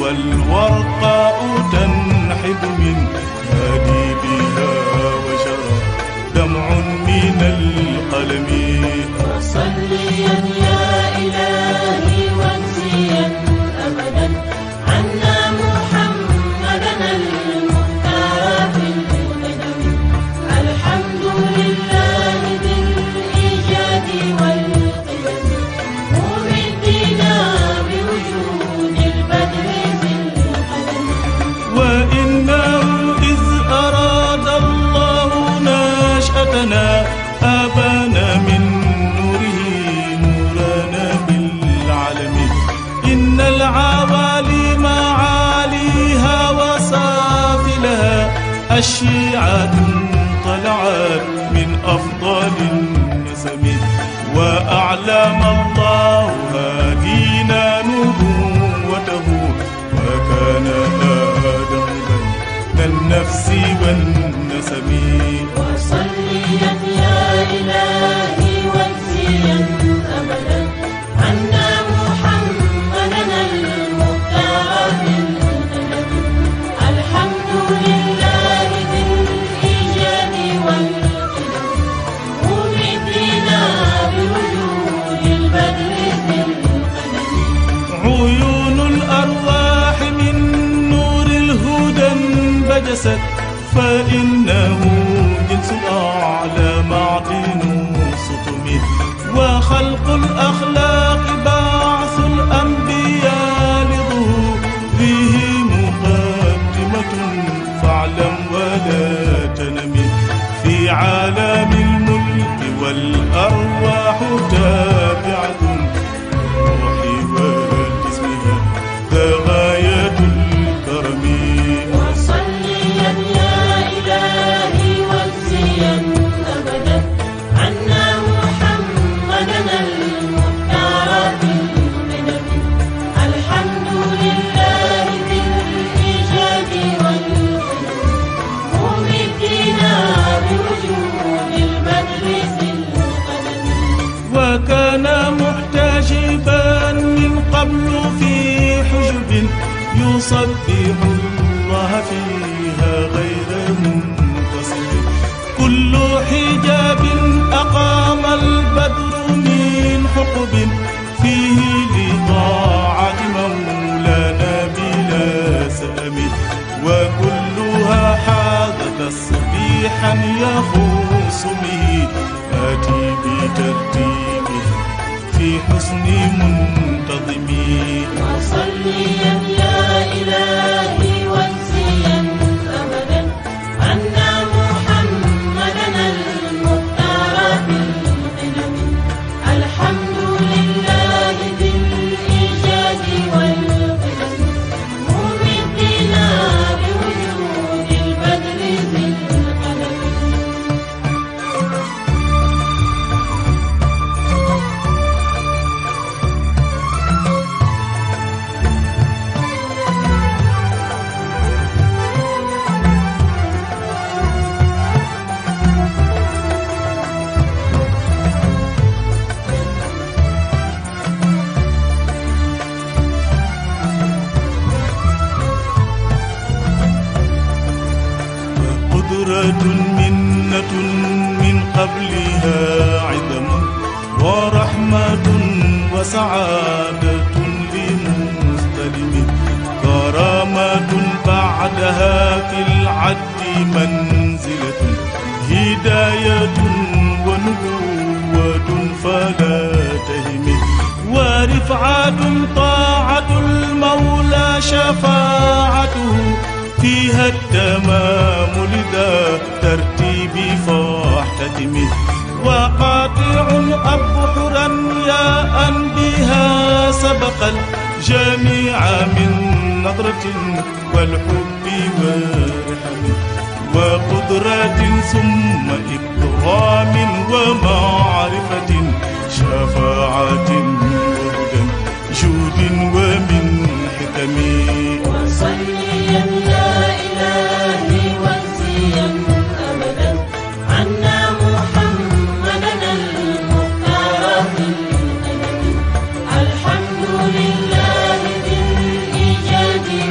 والورقاء تنحب من هادي بها وجرى دمع من القلم وصليا يا إلهي واجزيا أبدا عنا محمدا المختار في القدم الحمد لله بالإيجاد والقدم ممدنا بوجود البدر في القدم وإنه إذ أراد الله نشأتنا أبانا من نوره نورنا بالعالم إن العوالي معاليها وسافلها أشيعة طلعت من أفضل النسم وأعلم الله هادينا نبوته وكان آدم بين النفس والنسب وصليا يا إلهي واجزيا أبدا عنا محمدا المختار في القدم الحمد لله بالإيجاد والقدم ممدنا بوجود البدر في القدم عيون الأرواح من نور الهدى انبجست فإنه جنس الأعلى معدن سطم وخلق الأخلاق بعث الأنبياء لظهوره مقدمة فاعلم ولا تنم في عالم الملك والأرواح تابعة الروح وجسمها ذا غاية الكرم وصليا يا إلهي واجزيا أبدا عنا محمدا المختار في القدم الحمد لله بالإيجاد والقدم ممدنا بوجود البدر في القدم وكان محتجبا من قبل في حجب يصبح الله فيها غير منتصر كل حجاب أقام البدر من حقب فيه لطاعة مولانا بلا سأم وكلها حاذ تسبيحا يخص به آتي بترتيبه في حسن منتظم وصليا يا إلهي واجزيا أبدا عنا محمدا المختار في القدم الحمد لله بالإيجاد والقدم ممدنا بوجود البدر في القدم قدرة منة من قبلها عدم ورحمة وسعادة لمستلم كرامة بعدها في العد منزلة هداية ونبوة فلا تهم ورفعة طاعة المولى شفاعته فيها التمام لذا ترتيب فاحتتمه وقاطع أبحرا يا أن بها سبق الجميع من نظرة والحب والرحم وقدرة ثم إكرام ومعرفة شفاعة وهدى جود ومن حكم وصليا يا إلهي واجزيا أبدا عنا محمدا المختار في القدم الحمد لله بالإيجاد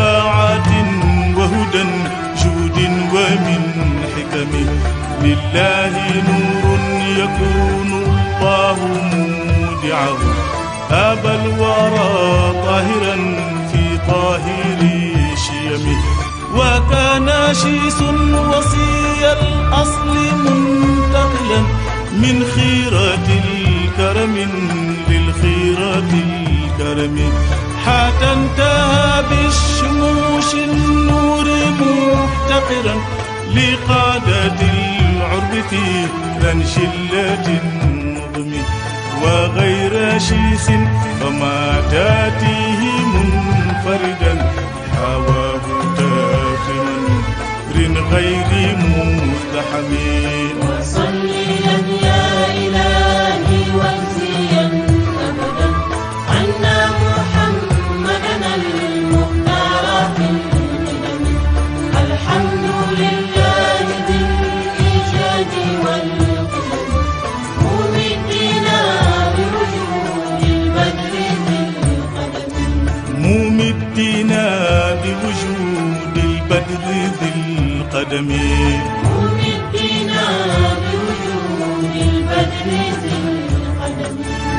شفاعة وهدى جود ومن حكمه لله نور يكون الله مودعه أبى الورى طاهرا في طاهر شيمه وكان شيس وصي الأصل منتقلا من خيرة الكرم للخيرة الكرم حتى انتهى بالشموش النور مفتقرا لقادة العرب في ذن شلة النظم وغير شيس فما تاتيه منفردا حواه تافه من غير مزدحم وصليا يا إلهي واجزيا أبدا عنا محمدا المختار في القدم الحمد لله ذي الإيجاد والقدم ممدنا بوجود البدر ذي القدم ممدنا بوجود البدر ذي القدم ممدنا بوجود البدر ذي القدم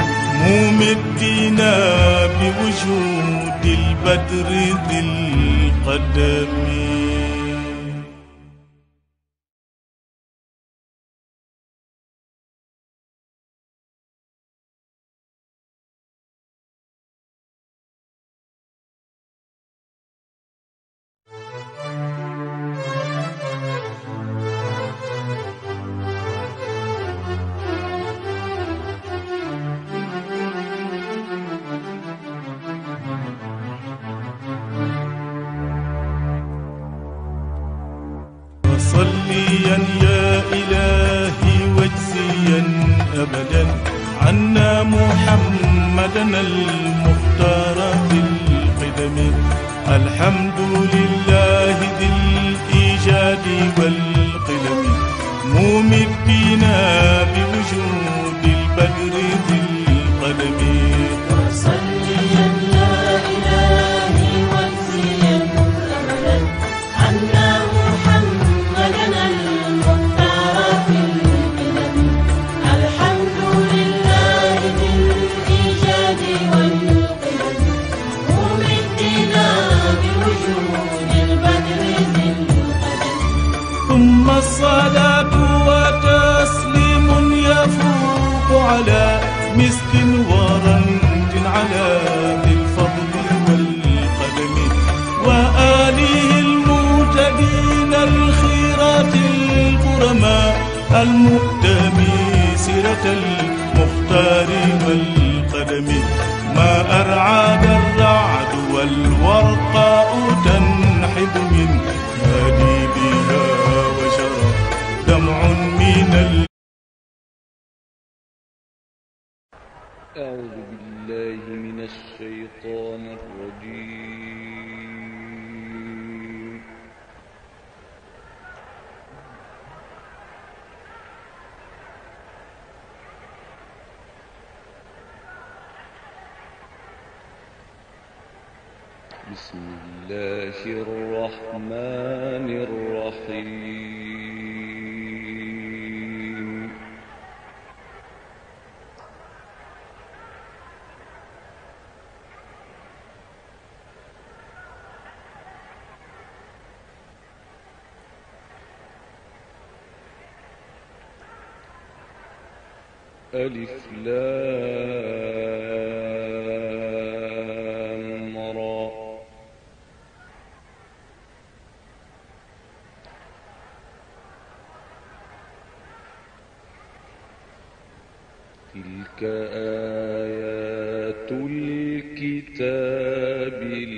ممدنا بوجود البدر ذي القدم وصليا يا إلهي واجزيا أبدا عنا محمدا المختار في القدم الحمد لله ذي الإيجاد والقدم ممدنا بوجود البدر ذي القدم وصليا يا إلهي واجزيا أبدا عنا محمدا المختار في القدم الحمد لله ذي الإيجاد والقدم ممدنا بوجود البدر ذي القدم ثم الصلاة وتسليم يفوق على مسك ورنج على ذي الفضل والقدم وآله المهتدين الخيرات الكرماء المقتمي سيرة المختار والقدم ما أرعاد الرعد والورقاء تنحب من هادي بها وشرى دمع من ال أعوذ بالله من الشيطان الرجيم بسم الله الرحمن الرحيم ألف لام را تلك آيات الكتاب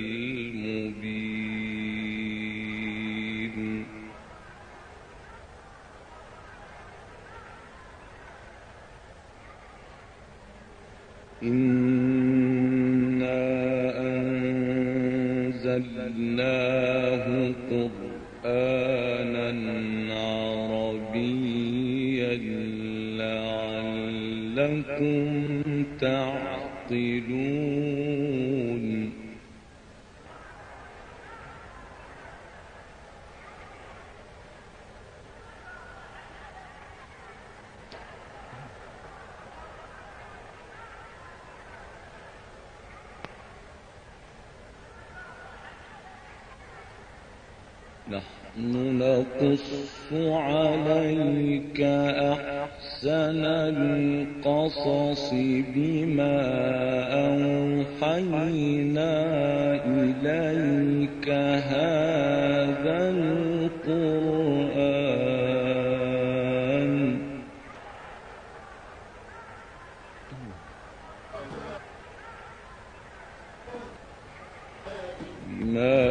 المبين إنا أنزلناه قرآنا عربيا لعلكم تعقلون نحن نقص عليك أحسن القصص بما أوحينا إليك هذا القرآن ما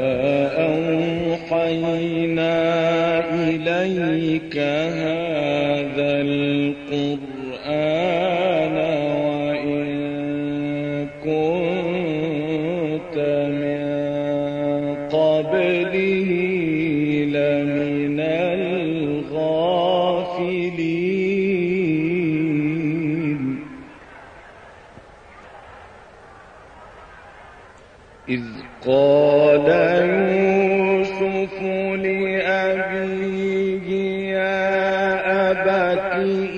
أوحينا إليك هذا القرآن وإن كنت من قبله لمن الغافلين إذ قال يوسف لأبيه يا أبت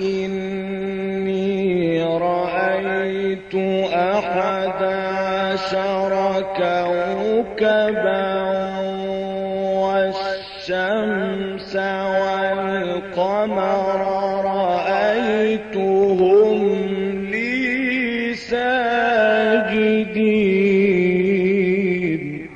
إني رأيت أحد عشر كوكبا والشمس والقمر رأيتهم لي ساجدين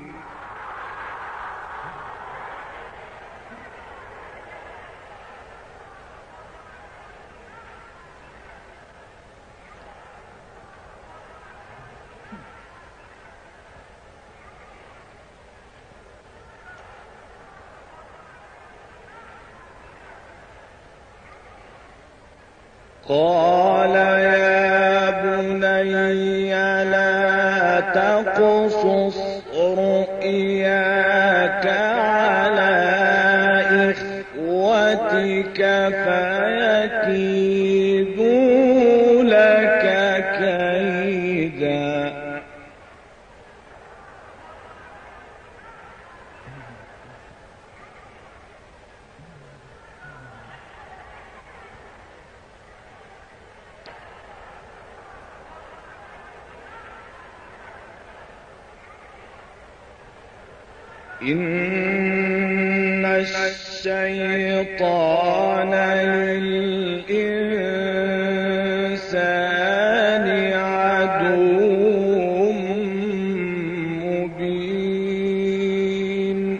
قال يا بني لا تقصص رؤياك على إخوتك فيكيدوا لك كيدا إن الشيطان للإنسان عدو مبين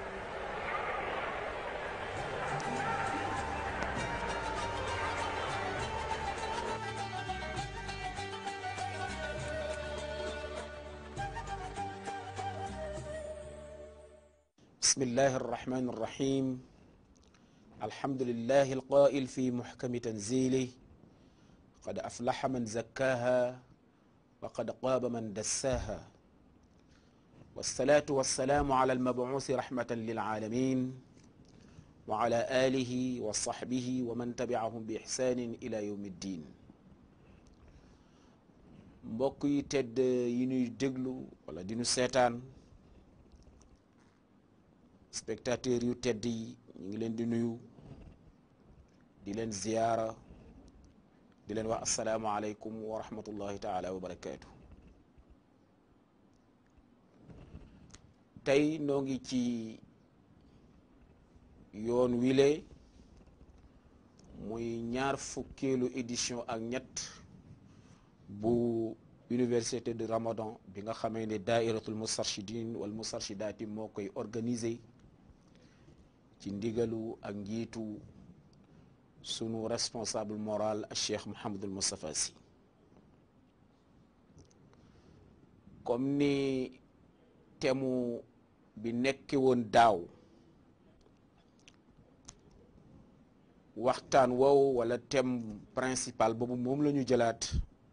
بسم الله الرحمن الرحيم الحمد لله القائل في محكم تنزيله قد أفلح من زكاها وقد قاب من دساها والصلاة والسلام على المبعوث رحمة للعالمين وعلى آله وصحبه ومن تبعهم بإحسان إلى يوم الدين mbokk yi tedd yi ñuy déglu wala di ñu seetaan spectateur yu tedd yi ñu ngi leen di nuyu di leen ziyaara di leen wax asalaamualeykum wa rahmatullahi taala wa barakaatu tey noo ngi ci yoon wile muy ñaar fukkeelu édition ak ñett bu université de Ramadan bi nga xamee ne daairatul mustarshidin wal mustarshidaati moo koy organiser ci ndigalu ak njiitu sunu responsable moral ak Cheikh Mouhamadul Moustapha Sy comme ni temu bi nekke woon daaw waxtaan woowu wala thème principal boobu moom la ñu jëlaat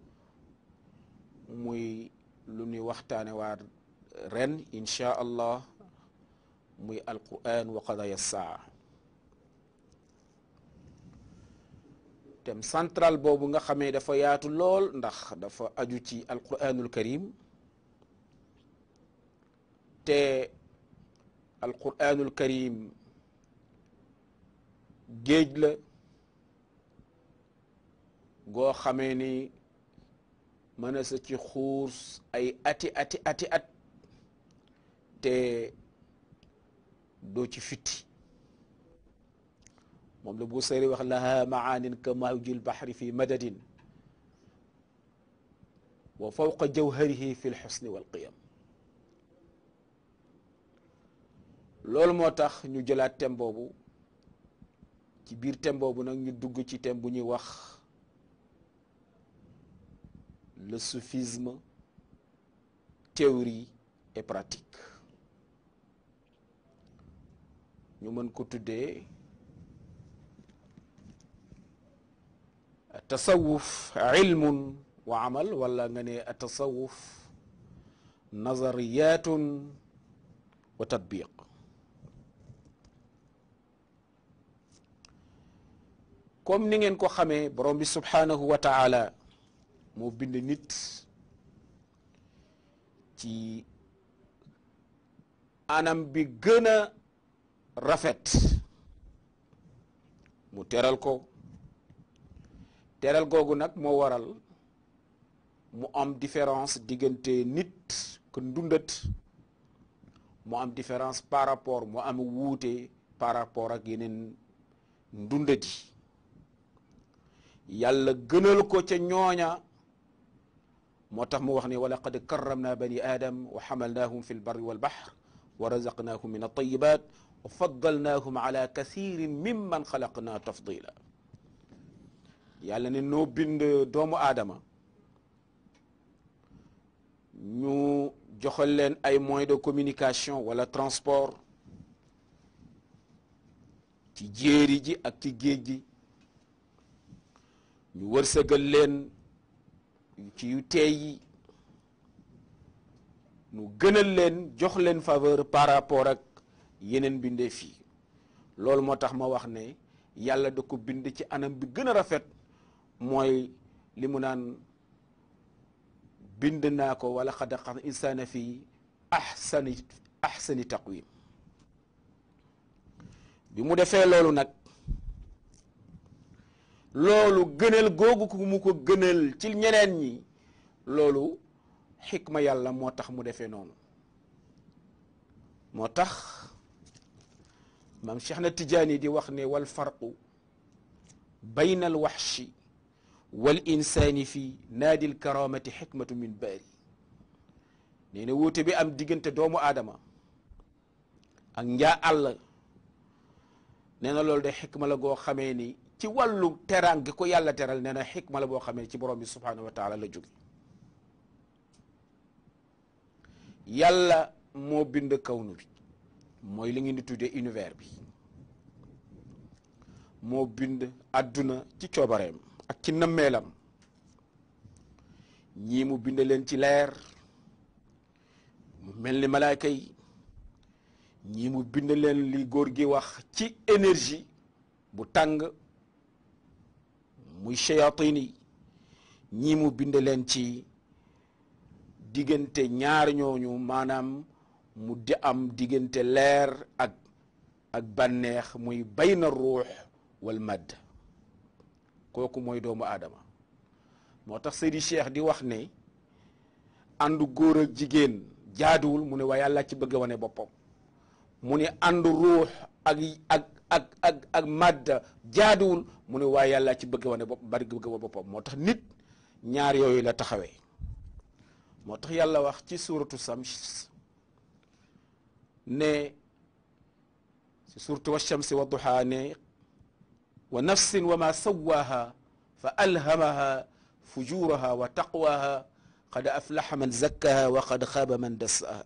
muy lu ñuy waxtaane waa ren incha allah muy alquran wa qadaya saa thème central boobu nga xamee dafa yaatu lool ndax dafa aju ci alquranul karim te alquranul karim géej la goo xamee ni mën a sa ci xuus ay ati ati ati at te doo ci fitti moom la bu sëri wax laha maanin ka mawjil bahri fi madadin wa fawqa jawharihi fi lxusni walqiyam loolu moo tax ñu jëlaat thème boobu ci biir thème boobu nag ñu dugg ci thème bu ñuy wax le soufisme théorie et pratique ñu mën ko tuddee tasawuf ilmun wa amal wala nga ne tasawuf nazariyatun wa tatbiq comme ni ngeen ko xamee borom bi subhanahu wa taala moo bind nit ci anam bi gën a rafet mu teral ko teral googu nag moo waral mu am différence diggante nit ku ndundat mu am différence par rapport mu am wuute par rapport ak yeneen ndundati yàlla gënal ko ca ñooña moo tax mu wax ne wa laqad karramna bani adam wa xamalnahum fi lbarri walbahr wa razaqnahum min altayibat wa faddalnahum ala kathirin mimman xalaqna tafdila yàlla ne noo bind doomu aadama ñu joxal leen ay moyens de communication wala transport ci jéeri ji ak ci géej gi ñu wërsëgal leen ci yu teey yi ñu gënal leen jox leen faveur par rapport ak yeneen bindee fii loolu moo tax ma wax ne yàlla da ko bind ci anam bi gën a rafet mooy li mu naan bind naa ko wala xad xalaqna insaana fi ahsani ahsani taqwim bi mu defee loolu nag loolu gënal googu ku mu ko gënal ci ñeneen ñi loolu xikma yàlla moo tax mu defee noonu moo tax maam Cheikh na Tijaani di wax ne wal farqu bayna al waxshi wal insaani fi naadi l karamati xikmatu min baari nee na wuute bi am diggante doomu aadama ak njaa àll nee na loolu de xikma la goo xamee ni ci wàllu teraan gi ko yàlla teral nee na xikma la boo xamee ci borom bi subhanahu wa taala la jóge yàlla moo bind kawnu bi mooy li ngeen di tuddee univers bi moo bind adduna ci coobareem ak ci nammeelam ñii mu bind leen ci leer mu mel ni malaayka yi ñii mu bind leen li góor gi wax ci énergie bu tàng muy shayatin yi ñii mu bind leen ci diggante ñaar ñooñu maanaam mu di am diggante leer ak ak bànneex muy bayna ruux wal madd kooku mooy doomu aadama moo tax Seydi Cheikh di wax ne àndu góor ak jigéen jaaduwul mu ne waaye yàlla ci bëgg wane boppam mu ne àndu ruux ak ak ak ak ak madda jaaduwul mu ne waaye yàlla ci bëgg wane bopp bari bëgg wane boppam moo tax nit ñaar yooyu la taxawee moo tax yàlla wax ci suuratu Shams ne ci suuratu Washamsi wa duhaa ne wa nafsin wa ma sawaaha fa alhamaha fujuraha wa taqwaha qad aflaha man zakkaha wa qad xaaba man dassaha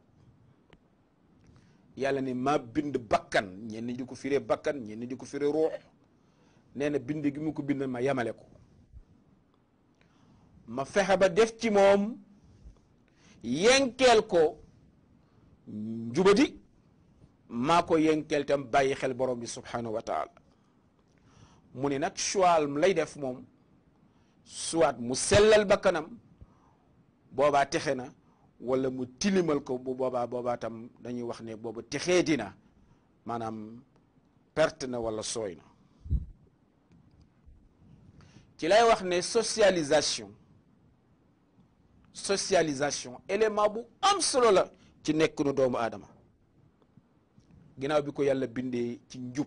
yàlla ne maa bind bakkan ñenn di ko firee bakkan ñenn di ko firee ruux nee na bind gi mu ko bind ma yamale ko ma fexe ba def ci moom yenkeel ko njubadi maa ko yenkeel tam bàyyi xel borom bi subhanahu wa taala mu ne nag choix lay def moom soit mu sellal bakkanam boobaa texe na wala mu tilimal ko bu boobaa boobaa tam dañuy wax ne booba texee dina maanaam perte na wala sooy na ci lay wax ne socialisation socialisation élément bu am solo la ci nekk nu doomu aadama ginnaaw bi ko yàlla bindee ci njub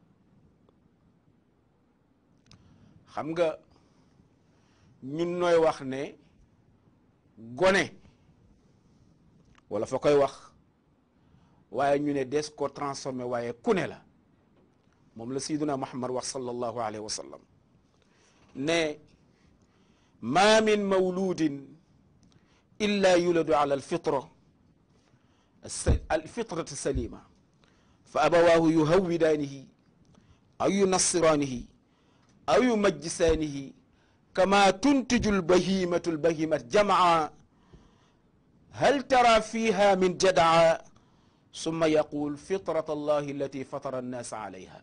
xam nga ñun nooy wax ne gone wala fa koy wax waaye ñu ne des ko transformé waaye ku ne la moom la sayyiduna muhammad wax sallallahu alayhi wa sallam ne ma min mawludin illa yuladu ala alfitra alfitrati salima fa abawahu yuhawidanihi aw yunassiranihi aw yumajjisanihi kama tuntiju albahimatu albahimat jamaa hal tara fiha min jadaa summa yaqul fitrat allahi allati fatara annasa alayha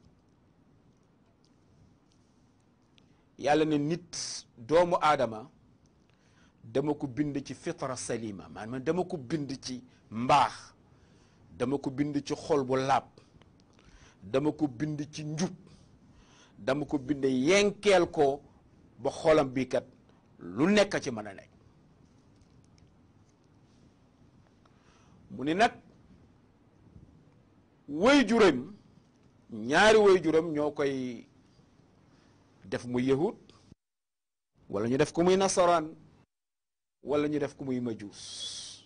yàlla ne nit doomu aadama dama ko bind ci fitra salima maanaam dama ko bind ci mbaax dama ko bind ci xol bu laab dama ko bind ci njub dama ko bind yenkeel ko ba xolam bi kat lu nekk ci mën a nekk mu ni nag way juram ñaari way juram ñoo koy def muy yahud wala ñu def ko muy nasaraan wala ñu def ko muy majuus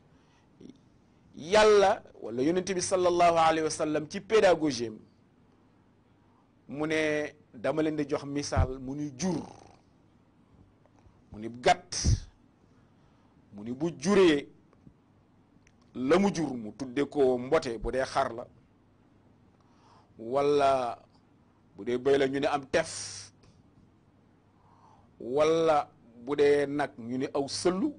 yàlla wala yonent bi sallallahu alayhi wa sallam ci pédagogie mu ne dama leen di jox misaal mu ni jur mu ni gàtt mu ni bu juree la mu jur mu tudde ko mbote bu dee xar la wala bu dee bëy la ñu ne am tef wala bu dee nag ñu ne aw sëllu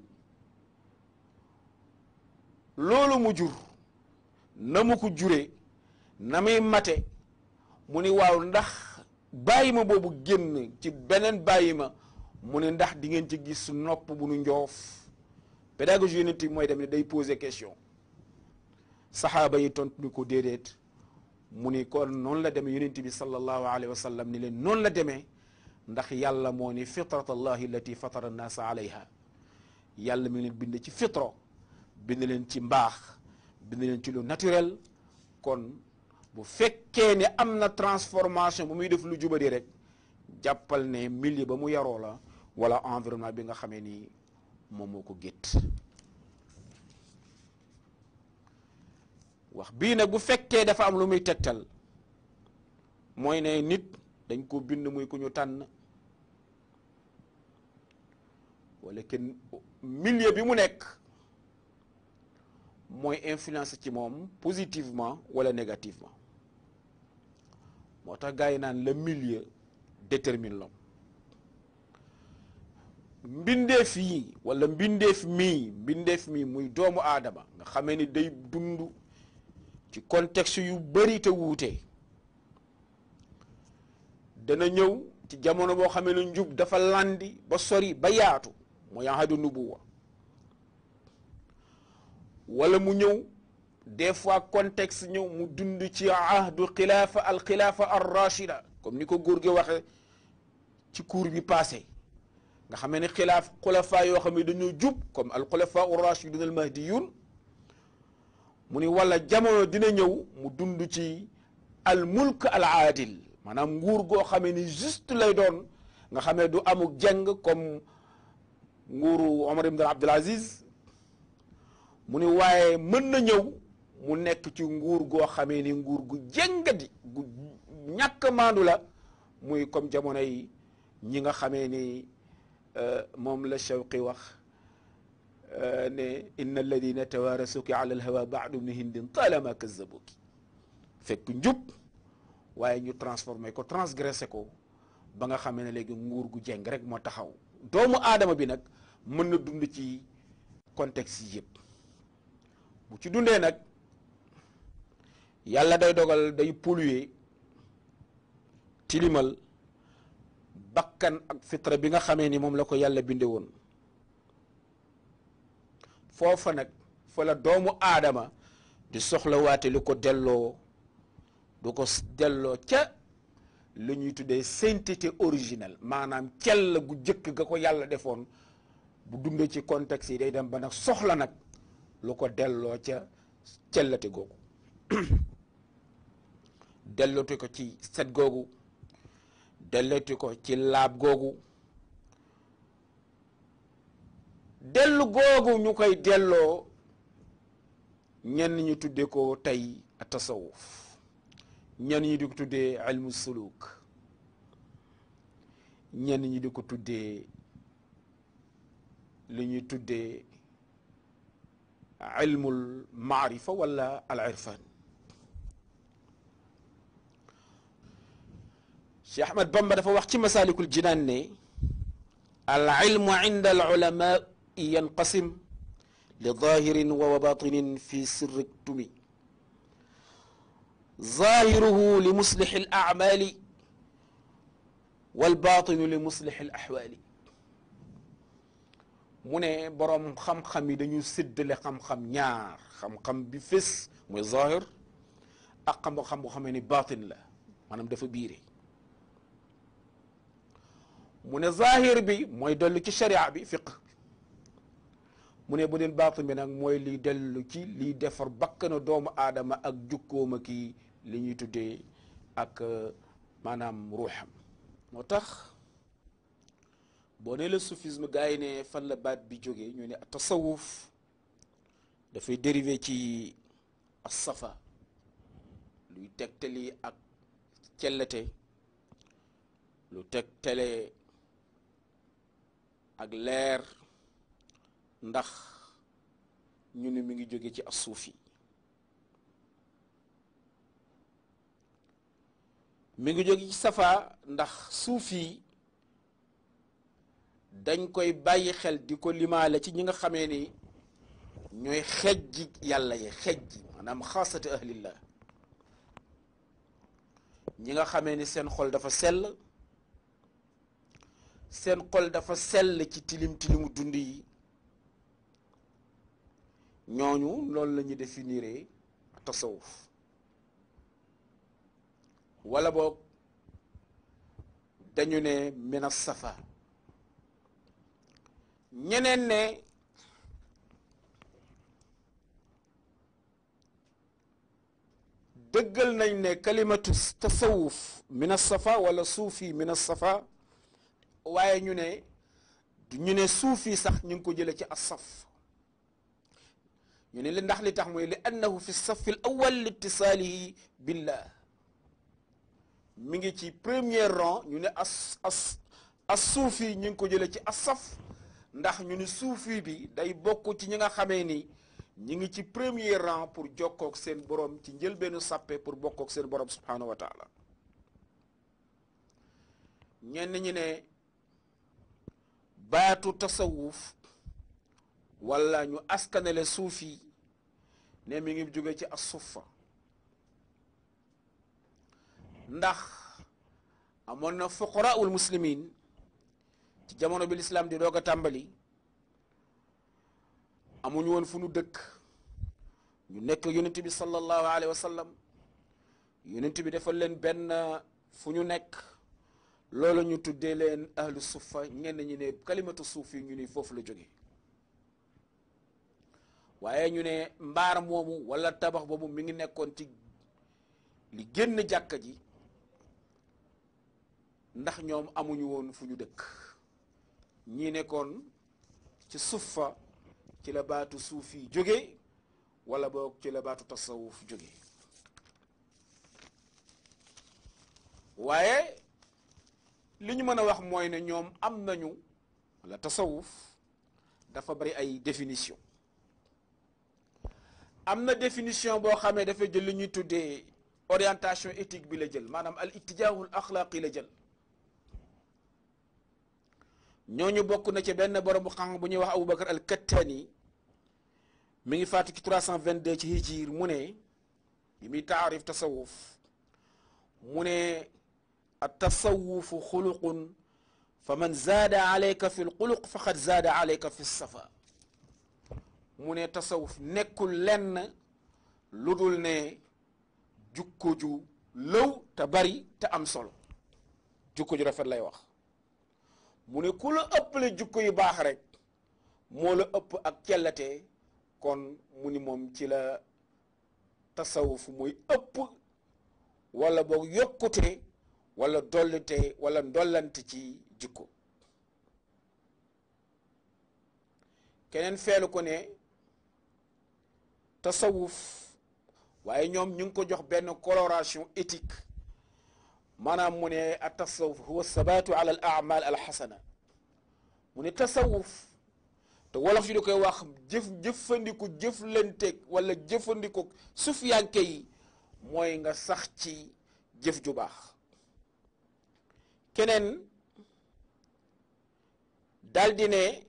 loolu mu jur na mu ko juree na muy mate mu ni waaw ndax bàyyi ma boobu génn ci beneen bàyyi ma mu ne ndax di ngeen ci gis nopp bu nu njoof pédagogie yonent mooy dem ne day poser question saxaaba yi tontu ni ko déedéet mu ni kon noonu la demee yonent bi sallallahu alayhi wa sallam ni leen noonu la demee ndax yàlla moo ni fitrat allahi allati fatara annaasa alayha yàlla mi leen bind ci fitro bind leen ci mbaax bind leen ci lu naturel kon bu fekkee ne am na transformation bu muy def lu jubadi rek jàppal ne milieu ba mu yaroo la wala environnement bi nga xamee ni moom moo ko gétt wax bii nag bu fekkee dafa am lu muy tegtal mooy ne nit dañ ko bind muy ku ñu tànn wala kenn milieu bi mu nekk mooy influence ci moom positivement wala négativement moo tax gars yi naan le milieu détermine l'homme mbindeef yi wala mbindeef mii mbindeef mii muy doomu aadama nga xamee ni day dund ci contexte yu bari te wuute dana ñëw ci jamono boo xamee ne njub dafa landi ba sori ba yaatu mooy ahadu nubuwa wala mu ñëw des fois contexte ñëw mu dund ci ahdu xilaafa al xilaafa ar rachida comme ni ko góor gi waxe ci cours bi passé nga xamee ne xilaaf xulafa yoo xam ne dañoo jub comme al xulafa ar rachidun al mahdiyun mu ni wala jamono dina ñëw mu dund ci al mulk al aadil maanaam nguur goo xamee ni juste lay doon nga xamee du amuk jeng comme nguuru Omar ibn Abdul Aziz mu ni waaye mën na ñëw mu nekk ci nguur goo xamee ni nguur gu jengadi gu ñàkk maandu la muy comme jamono yi ñi nga xamee ni moom la Shawqi wax ne inna alladina tawarasuki ala alhawa baadu ibni hindin talama kazabuki fekk njub waaye ñu transformé ko transgressé ko ba nga xamee ne léegi nguur gu jeng rek moo taxaw doomu aadama bi nag mën na dund ci contexte yi yëpp bu ci dundee nag yàlla day dogal day polluer tilimal bakkan ak fitra bi nga xamee ni moom la ko yàlla binde woon foofa nag fa la doomu aadama di soxla waate lu ko delloo du ko delloo ca lu ñuy tuddee sainteté originelle maanaam cell gu jëkk ga ko yàlla defoon bu dundee ci contexte yi day dem ba nag soxla nag lu ko delloo ca cellate googu delloote ko ci set googu delloote ko ci laab googu dellu googu ñu koy delloo ñenn ñu tudde ko tey tasawuf ñenn ñi di ko tuddee ilmu suluk ñenn ñi di ko tuddee li ñuy tuddee ilmul maarifa wala al irfan Cheikh Ahmad Bamba dafa wax ci masalikul jinaan ne al ilmu inda al ulama yanqasim li zahirin wa batinin fi sirri tumi zahiruhu li muslixi al acmali wal batinu li muslixi al axwaali mu ne boroom xam-xam yi dañu séddale xam-xam ñaar xam-xam bi fés mooy zahir ak xam-xam boo xamee ni batin la maanaam dafa biire mu ne zahir bi mooy dellu ci sharia bi fiq mu ne bu dee baatin bi nag mooy liy dellu ci liy defar bakkana doomu aadama ak jukkooma kii li ñuy tuddee ak maanaam ruuxam moo tax boo ne la soufisme gars yi ne fan la baat bi jógee ñu ne tasawuf dafay dérivé ci as-safa luy tegtali ak cellate lu tegtale ak leer ndax ñu ne mi ngi jóge ci as-suufi mi ngi jóge ci safa ndax suufi dañ koy bàyyi xel di ko limaale ci ñi nga xamee ni ñooy xejji yàlla yi xejji maanaam xaasati ahlillah ñi nga xamee ni seen xol dafa sell seen xol dafa sell ci tilim tilimu dund yi ñooñu loolu la ñu définir tasawuf wala boog dañu ne mina safa ñeneen ne dëggal nañ ne kalimatu tasawuf mina safa wala suufi mina safa waaye ñu ne ñu ne suufi sax ñu ngi ko jële ci asaf ñu ne li ndax li tax mooy li annahu fi safi l awal litisaalihi billah mi ngi ci premier rang ñu ne as as as suufi ñu ngi ko jële ci asaf ndax ñu ne suufi bi day bokk ci ñi nga xamee ni ñi ngi ci premier rang pour jokkook seen borom ci njëlbeenu sàppe pour bokkook seen borom subhanahu wa taala ñenn ñi ne baatu tasawuf wala ñu askanele suufi ne mi ngi jóge ci as-suffa ndax amoon na fuqaraul muslimin ci jamono bi lislaam di doog a tàmbali amuñu woon fu nu dëkk ñu nekk yonent bi sallallahu alayhi wa sallam yonent bi defal leen benn fu ñu nekk loolu ñu tuddee leen ahlu suffa ñenn ñi ne kalimatu suuf yi ñu ni foofu la jóge waaye ñu ne mbaar moomu wala tabax boobu mi ngi nekkoon ci li génn jàkka ji ndax ñoom amuñu woon fu ñu dëkk ñii nekkoon ci suffa ci la baatu suuf yi jóge wala boog ci la baatu tasawuf jóge waaye li ñu mën a wax mooy ne ñoom am nañu wala tasawuf dafa bari ay définition am na définition boo xamee dafa jël li ñuy tuddee orientation éthique bi la jël maanaam al ittijaahul axlaaqi la jël ñooñu bokk na ci benn borom bu xam bu ñuy wax Aboubacar al Kattani mi ngi faatu ci 322 ci hijir mu ne bi muy taarif tasawuf mu ne at tasawufu xuluqun fa man zaada alayka fi lxuluq faqad zaada alayka fi safa mu ne tasawuf nekkul lenn lu dul ne jukko ju lëw te bari te am solo jukko ju rafet lay wax mu ne ku la ëppale jukko yu baax rek moo la ëpp ak cellate kon mu ni moom ci la tasawuf muy ëpp wala boog yokkute wala dollite wala ndollante ci jikko keneen feelu ko ne tasawuf waaye ñoom ñu ngi ko jox benn coloration éthique maanaam mu ne a tasawuf huwa sabatu ala al amal al xasana mu ne tasawuf te wolof yi di koy wax jëf jëfandiku jëflanteeg wala jëfandiku sufiyanke yi mooy nga sax ci jëf ju baax keneen daldi ne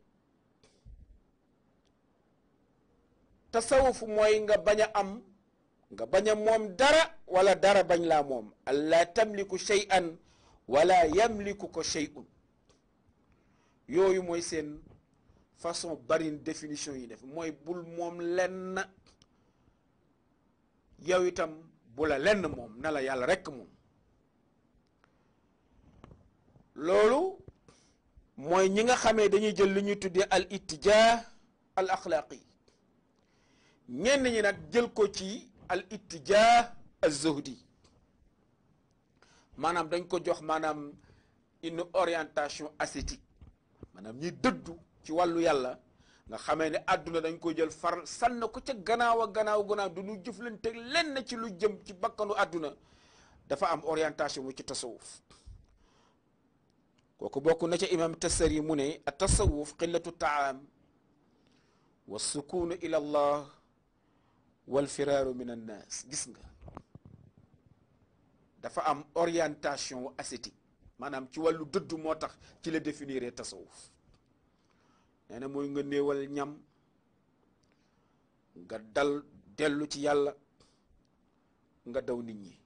tasawuf mooy nga bañ a am nga bañ a moom dara wala dara bañ laa moom alla tamliku shay'an wala yamliku ko shay'un yooyu mooy seen façon bari définition yi def mooy bul moom lenn yow itam bu la lenn moom na la yàlla rekk moom loolu mooy ñi nga xamee dañuy jël li ñuy tuddee al ittijaa al axlaaqi ñenn ñi nag jël ko ci al ittijaa al zuhdi maanaam dañ ko jox maanaam une orientation ascétique maanaam ñi dëddu ci wàllu yàlla nga xamee ne àdduna dañ koy jël far sànn ko ca gannaaw a gannaaw gannaaw du ñu jëflante lenn ci lu jëm ci bakkanu àdduna dafa am orientation mu ci tasawuf kooku bokk na ca imam tasari mu ne a tasawuf qillatu taam wa sukunu ila allah wal firaaru min annaas gis nga dafa am orientation ascétique maanaam ci wàllu dëddu moo tax ci la définir tasawuf nee na mooy nga néewal ñam nga dal dellu ci yàlla nga daw nit ñi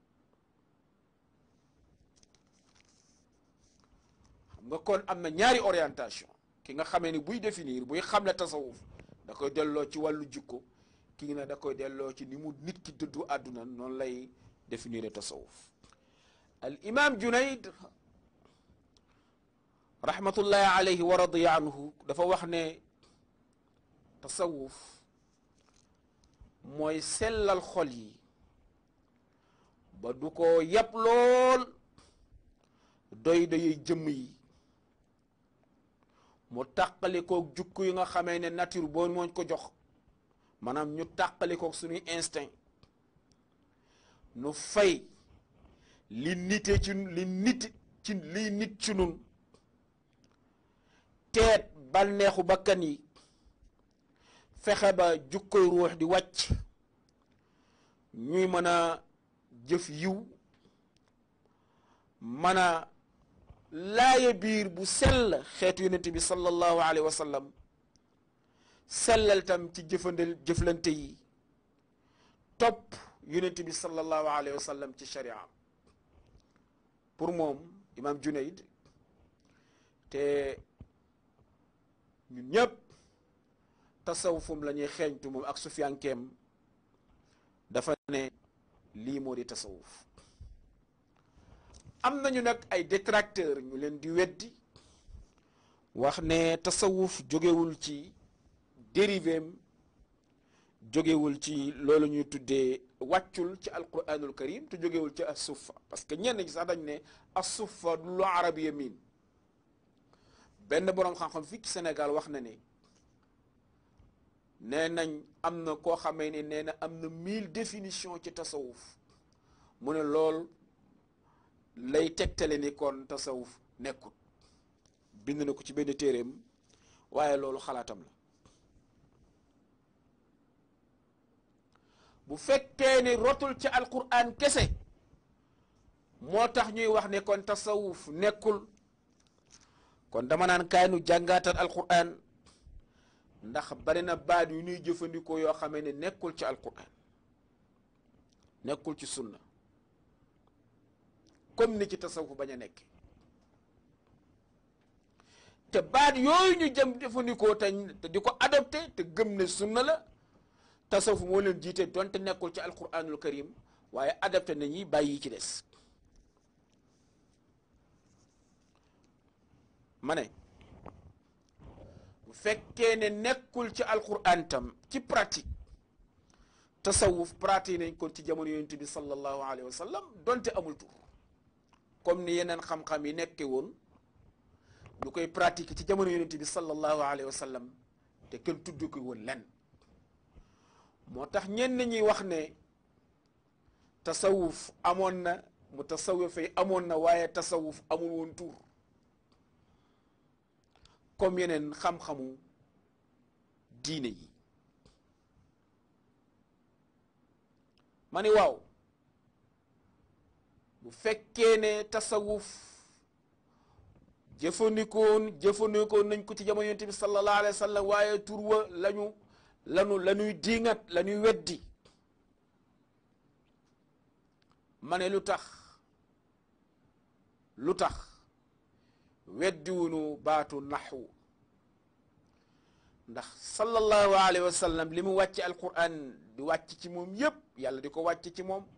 xam nga kon am na ñaari orientation ki nga xamee ni buy définir buy xamle tasawuf da koy delloo ci wàllu jikko ki ne da koy delloo ci ni mu nit ki dëddu àdduna noonu lay définir tasawuf al imam Junayd rahmatullahi alayhi wa radiya anhu dafa wax ne tasawuf mooy sellal xol yi ba du ko yab lool doy doyey jëmm yi mu tàqali koog jukku yi nga xamee ne nature boo mooñ ko jox maanaam ñu tàqali koog suñuy instinct nu fay li nite ci li nit ci liy nit ci nun teet bànneexu bakkan yi fexe ba jukkoy ruux di wàcc ñuy mën a jëf yiw mën a laaye biir bu sell xeetu yonent bi sallallahu alayhi wa sallam sellal tam ci jëfandel jëflante yi topp yonent bi sallallahu alayhi wa sallam ci sharia pour moom imam Junayd te ñun ñëpp tasawufum la ñuy xeeñtu moom ak sufiyankeem dafa ne lii moo di tasawuf am nañu nag ay détracteur ñu leen di weddi wax ne tasawuf jógewul ci dérivéem jógewul ci loolu ñuy tuddee wàccul ci alquranul karim te jógewul ci assufa parce que ñenn ñi sax dañ ne assufa du lu arabiya miin benn boroom xam-xam fii ci Sénégal wax na ne nee nañ am na koo xamee ne nee na am na mille définition ci tasawuf mu ne lool lay tegtale ni kon tasawuf nekkul bind na ko ci benn téeréem waaye loolu xalaatam la bu fekkee ni rotul ci alquran kese moo tax ñuy wax ne kon tasawuf nekkul kon dama naan kaay nu jàngaatal alquran ndax bari na baat yu ñuy jëfandikoo yoo xamee ne nekkul ci alquran nekkul ci sunna comme ni ci tasawuf bañ a nekk te baat yooyu ñu jëm jëfandikoo te di ko adopté te gëm ne sunna la tasawuf moo leen jiite donte nekkul ci alquranul karim waaye adapté nañuy bàyyi yi ci des ma ne bu fekkee ne nekkul ci alquran tam ci pratique tasawuf pratique nañ ko ci jamono yonent bi sallallahu alayhi wa sallam donte amul tur comme ni yeneen xam-xam yi nekke woon ñu koy pratique ci jamono yonent bi sallallahu alayhi wa sallam te kenn tudd ko woon lenn moo tax ñenn ñi wax ne tasawuf amoon na mu tasawuf yi amoon na waaye tasawuf amul woon tur comme yeneen xam-xamu diine yi ma ni waaw bu fekkee ne tasawuf jëfandikoon jëfandikoon nañ ko ci jamono yonent bi sallallahu alayhi wa sallam waaye tur wa lañu lanu la ñuy diingat la ñuy weddi ma ne lu tax lu tax weddiwunu baatu naxwu ndax sallallahu alayhi wa sallam li mu wàcc alquran di wàcc ci moom yépp yàlla di ko wàcc ci moom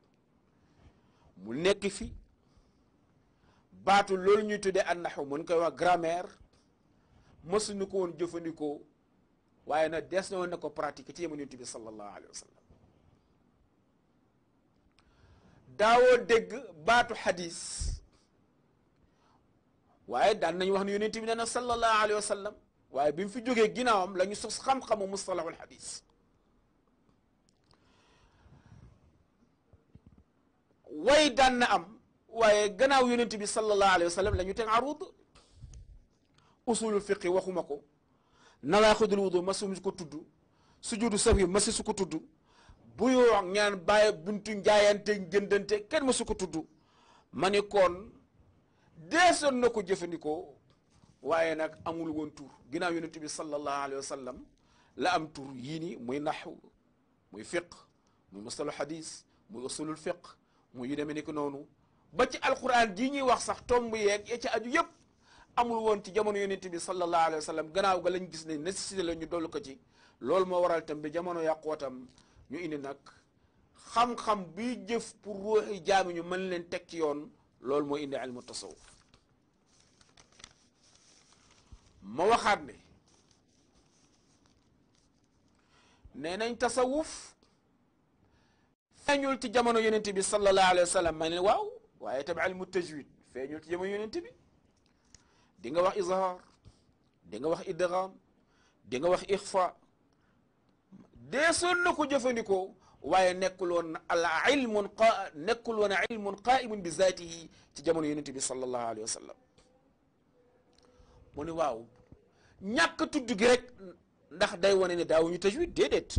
mu nekk fi baatu loolu ñuy tuddee an naxwu mën koy wax grammaire mësuñu ko woon jëfandikoo waaye nag des na woon na ko pratiquer ci jamono yonent bi sallallahu alayhi wa sallam daawoo dégg baatu xadis waaye daan nañu wax ne yonent bi nee na sallallahu alayhi wa sallam waaye bi mu fi jógee ginnaawam la ñu sos xam-xamu mustalahul xadis way daan na am waaye gannaaw yonent bi sallallahu alayhi wa sallam la ñu teg arud usulul fiqi waxuma ko nawaaxidul wudu masu ko tudd sujudu sahwi masi su ko tudd bu yoo ñaan bàyyi buntu njaayante jëndante kenn masu ko tudd ma ni kon deesoon na ko jëfandikoo waaye nag amul woon tur ginnaaw yonent bi sallallahu alayhi wa sallam la am tur yii ni muy naxw muy fiq muy mustalu xadis muy usulul fiq muy yu demee ni ko noonu ba ci alquran jii ñuy wax sax tomb yeeg ya ci aju yépp amul woon ci jamono yonent bi sallallahu alayhi wa sallam gannaaw ga lañ gis ne nécessité la ñu dollu ko ci loolu moo waral tam bi jamono yàqootam ñu indi nag xam-xam bi jëf pour ruuxi jaami ñu mën leen teg ci yoon loolu moo indi ilmu tasawuf ma waxaat ne nee nañ tasawuf feeñul ci jamono yonent bi sallallahu alayhi wa sallam ma ne waaw waaye tam ilmu tajwid feeñul ci jamono yonent bi di nga wax izhar di nga wax idgham di nga wax ixfa deesoon na ko jëfandikoo waaye nekkul woon al ilmun qa nekkul woon ilmun qaimun bi zaatihi ci jamono yonent bi sallallahu alayhi wa sallam mu ne waaw ñàkk tudd gi rek ndax day wane ne daawuñu tajwid déedéet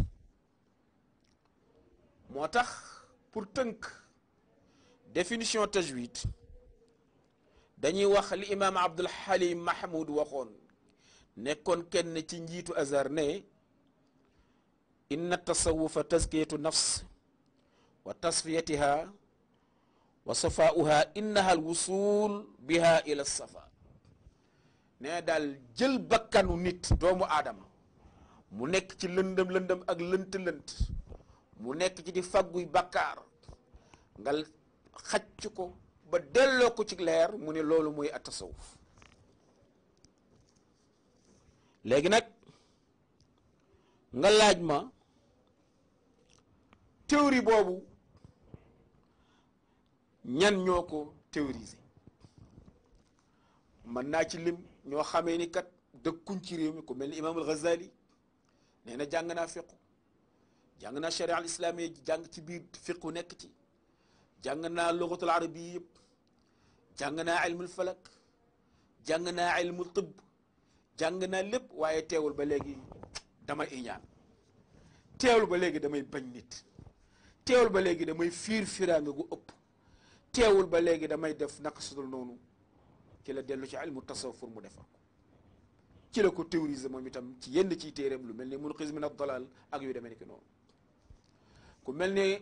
moo tax pour tënk définition tajwid dañuy wax li imaam Abdul Halim Mahmoud waxoon nekkoon kenn ci njiitu Azhar ne inna tasawufa tazkiyatu nafs wa tasfiyatiha wa safaauha innaha alwusul biha ila safa ne daal jël bakkanu nit doomu aadama mu nekk ci lëndëm lëndëm ak lënt lënt mu nekk ci di fagguy bakkaar nga xacc ko ba delloo ko ci leer mu ne loolu mooy at tasawuf léegi nag nga laaj ma théorie boobu ñan ñoo ko théoriser mën naa ci lim ñoo xamee ni kat dëkkuñ ci réew mi ku mel ni imaamul Ghazali nee na jàng naa fiqu jàng naa sharia al islamiyya jàng ci biir fiqu nekk ci jàng naa lugatul arabiya yëpp jàng naa ilmul falak jàng naa ilmul tibb jàng naa lépp waaye teewul ba léegi damay iñaan teewul ba léegi damay bañ nit teewul ba léegi damay fiir firaanga gu ëpp teewul ba léegi damay def naka sudul noonu ci la dellu ci ilmu tasawuf pour mu defar ko ci la ko théoriser moom itam ci yenn ciy téeréem lu mel ni munqiz min ad-dalal ak yu demee ni ki noonu ku mel ni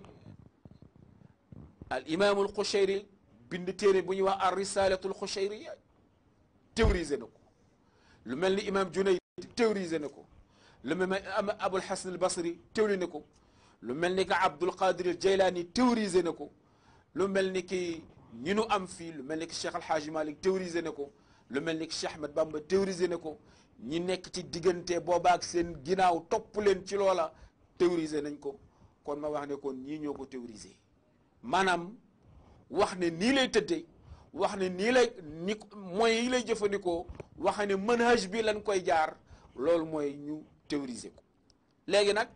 al imaamul Qushayri bind téere bu ñuy wax ar risalatul Qushayriya théoriser na ko lu mel ni imaam Junayd théoriser na ko lu mel ni Abul Hasan al Basri théorisé na ko lu mel ni que Abdul Qadir al Jaylaani théorisé na ko lu mel ni ki ñi nu am fii lu mel ni que Cheikh Al Hadj Malick théorisé na ko lu mel ni que Cheikh Ahmed Bamba théorisé na ko ñi nekk ci diggante boobaak seen ginnaaw topp leen ci loola théorisé nañ ko kon ma wax ne kon ñii ñoo ko théorisé maanaam wax ne nii lay tëddee wax ne nii lay ni moyens yi lay jëfandikoo wax ne manhaj bi lañ koy jaar loolu mooy ñu théoriser ko léegi nag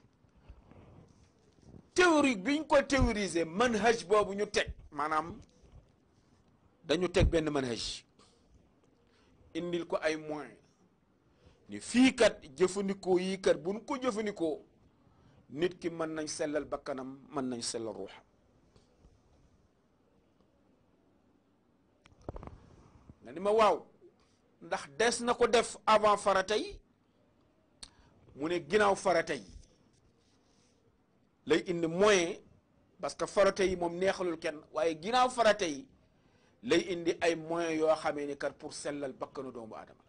théorie biñ ko théoriser manhaj boobu ñu teg maanaam dañu teg benn manhaj indil ko ay moyens ni fii kat jëfandikoo yii kat buñ ko jëfandikoo nit ki mën nañ sellal bakkanam mën nañ sellal ruuxam nga ni ma waaw ndax des na ko def avant farata yi mu ne ginnaaw farata yi lay indi moyen parce que farata yi moom neexalul kenn waaye ginnaaw farata yi lay indi ay moyens yoo xamee ni kat pour sellal bakkanu doomu aadama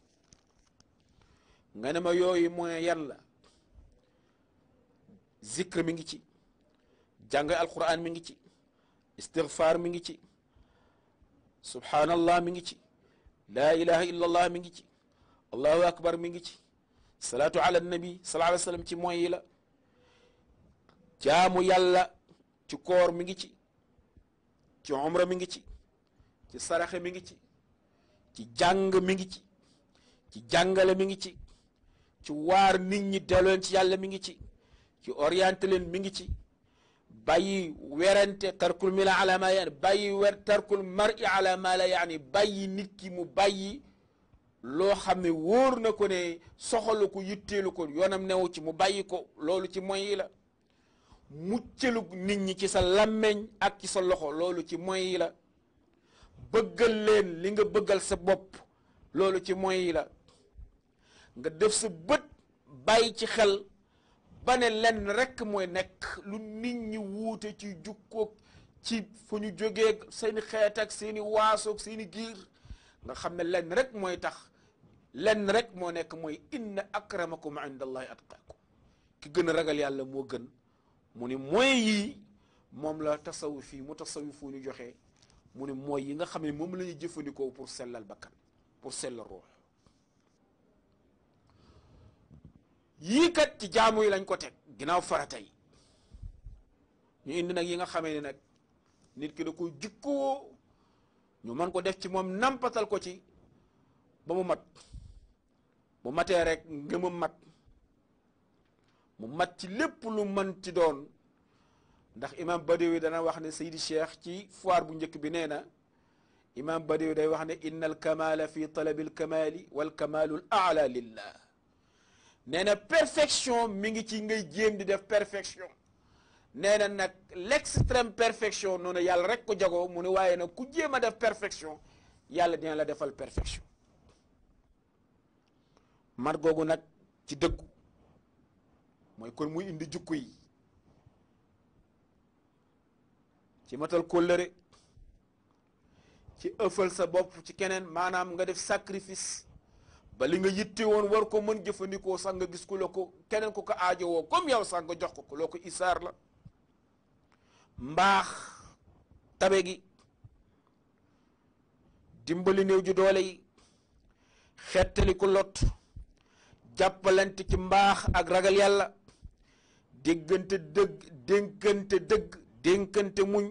la nga ne ma yooyu moyen yan la zikr mi ngi ci jàng alquran mi ngi ci istighfar mi ngi ci subhanallah mi ngi ci laa ilaha illa allah mi ngi ci allahu akbar mi ngi ci salaatu ala nabi sallallahu alayhi wa sallam ci moy yi la jaamu yàlla ci koor mi ngi ci ci umra mi ngi ci ci saraxe mi ngi ci ci jàng mi ngi ci ci jàngale mi ngi ci ci waar nit ñi delloon ci yàlla mi ngi ci ci orienté leen mi ngi ci bàyyi werante tarkul mi la ala ma yaani bàyyi wer tarkul mar'i ala ma la yaani bàyyi nit ki mu bàyyi loo xam ne wóor na ko ne soxalu ko yitteelu ko yoonam newu ci mu bàyyi ko loolu ci moy yi la muccalu nit ñi ci sa làmmeñ ak ci sa loxo loolu ci moy yi la bëggal leen li nga bëggal sa bopp loolu ci moy yi la nga def sa bët bàyyi ci xel ba ne lenn rekk mooy nekk lu nit ñi wuute ci jukkoog ci fu ñu jógee seeni xeet ak seeni waasoog seeni giir nga xam ne lenn rek mooy tax lenn rek moo nekk mooy inna akramakum inda allahi atqaakum ki gën a ragal yàlla moo gën mu ni mooy yii moom la tasawuf yi mu tasawuf fu ñu joxe mu ni mooy yi nga xam ne moom la ñuy jëfandikoo pour sellal bakkan pour sellal ruux yii kat ci jaamu yi lañ ko teg ginnaaw farata yi ñu indi nag yi nga xamee ne nag nit ki da koy jikkoo ñu mën ko def ci moom nampatal ko ci ba mu mat bu matee rek ngëmam mat mu mat ci lépp lu mën ci doon ndax imam Badawi dana wax ne Seydi Cheikh ci foire bu njëkk bi nee na imam Badawi day wax ne inna al kamala fi talabi al kamali wal kamalu al aala lillah nee na perfection mi ngi ci ngay jéem di def perfection nee na nag l'extrême perfection noonu yàlla rek ko jagoo mu ne waaye nag ku jéem a def perfection yàlla dina la defal perfection mat googu nag ci dëggu mooy kon muy indi jukku yi ci matal kóllëre ci ëffal sa bopp ci keneen maanaam nga def sacrifice ba li nga yitte woon war ko mën jëfandikoo sax nga gis ku la ko keneen ku ko aajowoo comme yow sax nga jox ko ko loo ko isaar la mbaax tabe gi dimbali néew ju doole yi xettali ku lot jàppalante ci mbaax ak ragal yàlla déggante dëgg dénkante dëgg dénkante muñ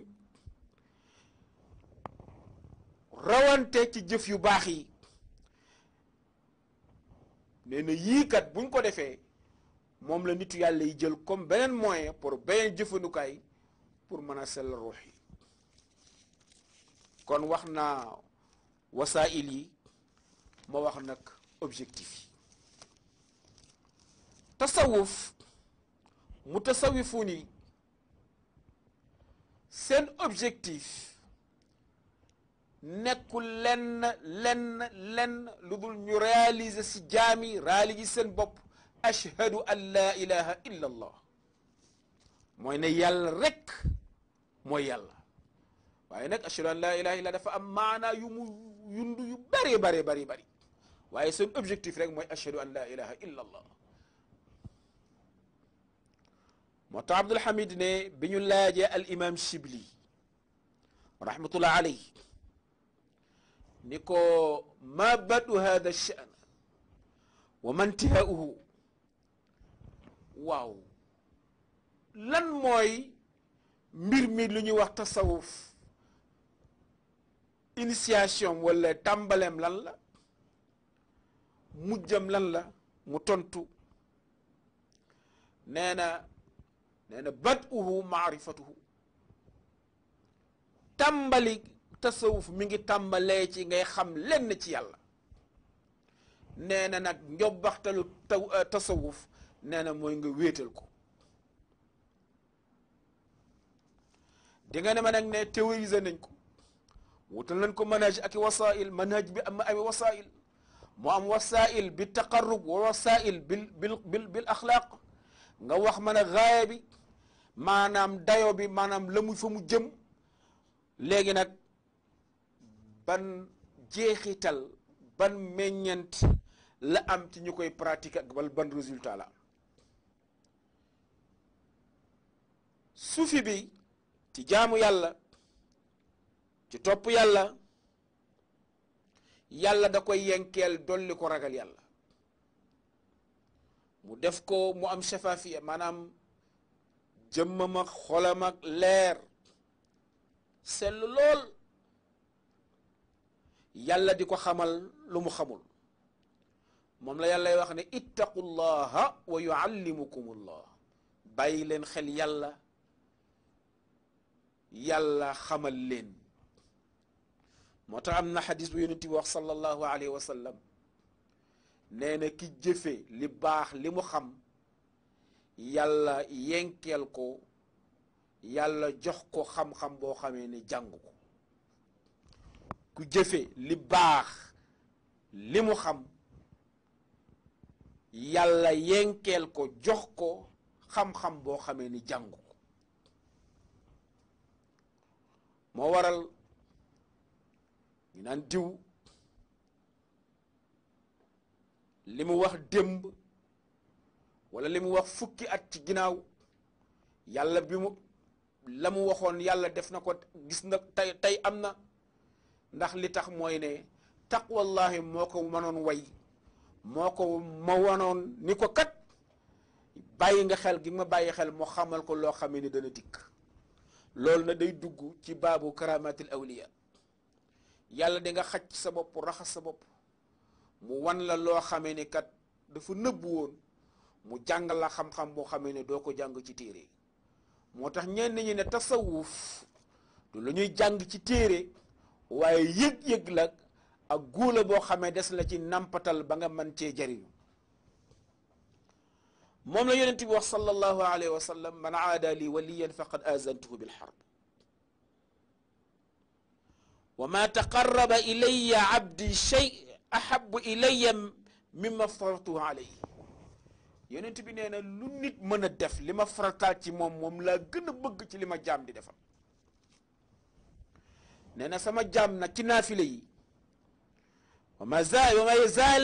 rawante ci jëf yu baax yi nee na yii kat buñ ko defee moom la nitu yàlla yi jël comme beneen moyen pour beneen jëfandukaay pour mën a sell ruux yi kon wax naa wasaa'il yi ma wax nag objectif yi tasawuf mu tasawifu ni seen objectif nekkul lenn lenn lenn lu dul ñu réaliser si jaami réaliser seen bopp ashhadu an laa ilaha illa allah mooy ne yàlla rek mooy yàlla waaye nag ashhadu an laa ilaha illa dafa am maanaa yu mu yundu yu bari bari bari bari waaye seen objectif rek mooy ashhadu an laa ilaha illa allah moo tax Abdul Hamid ne bi ñu laajee al imam Shibli rahmatullah alayhi ni ko ma badu hada shan wa ma intihaauhu waaw lan mooy mbir mi lu ñuy wax tasawuf initiation wala tàmbaleem lan la mujjam lan la mu tontu nee na nee na bad'uhu maarifatuhu tàmbali tasawuf mi ngi tàmbalee ci ngay xam lenn ci yàlla nee na nag njobbaxtalu taw tasawuf nee na mooy nga wéetal ko di nga ne ma nag ne théoriser nañ ko wutal nañ ko manhaj ak i wasail manhaj bi am ay wasail mu am wasail bi taqarrub wa wasail bil bil bil bil axlaaq nga wax ma ne gaaya bi maanaam dayo bi maanaam la mu fa mu jëm léegi nag ban jeexital ban meññent la am ci ñu koy pratique ak wala ban résultat la am sufi bi ci jaamu yàlla ci topp yàlla yàlla da koy yenkeel dolli ko ragal yàlla mu def ko mu am shafafiya maanaam jëmmam ak xolam ak leer sell lool yàlla di ko xamal lu mu xamul moom la yàllay wax ne ittaqullaha wa yuallimukumullah bàyyi leen xel yàlla yàlla xamal leen moo tax am na xadis bu yonent bi wax sallallahu alayhi wa sallam nee na ki jëfe li baax li mu xam yàlla yenkeel ko yàlla jox ko xam-xam boo xamee ne jàng ko ku jëfe li baax li mu xam yàlla yenkeel ko jox ko xam-xam boo xamee ni jàng ko moo waral ñu naan diw li mu wax démb wala li mu wax fukki at ci ginnaaw yàlla bi mu la mu waxoon yàlla def na ko gis na tey tey am na ndax li tax mooy ne taqwallahi moo ko mënoon way moo ko ma wanoon ni ko kat bàyyi nga xel gi ma bàyyi xel moo xamal ko loo xamee ni dana dikk loolu na day dugg ci baabu karamatil awliya yàlla di nga xaj sa bopp raxas sa bopp mu wan la loo xamee ni kat dafa nëbbu woon mu jàng la xam-xam boo xamee ne doo ko jàng ci téere moo tax ñenn ñi ne tasawuf du la ñuy jàng ci téere waaye yëg-yëg la ak góola boo xamee des la ci nampatal ba nga mën cee jariñu moom la yonent bi wax sallallahu alayhi wa sallam man aada li waliyan faqad azantuhu bil harb wa ma taqarraba ilaya abdi shay ahabu ilaya mimma faratuhu alayhi yonent bi nee na lu nit mën a def li ma farataal ci moom moom laa gën a bëgg ci li ma jaam di defal nee na sama jaam nag ci naafile yi wa ma zaal wa ma yazaal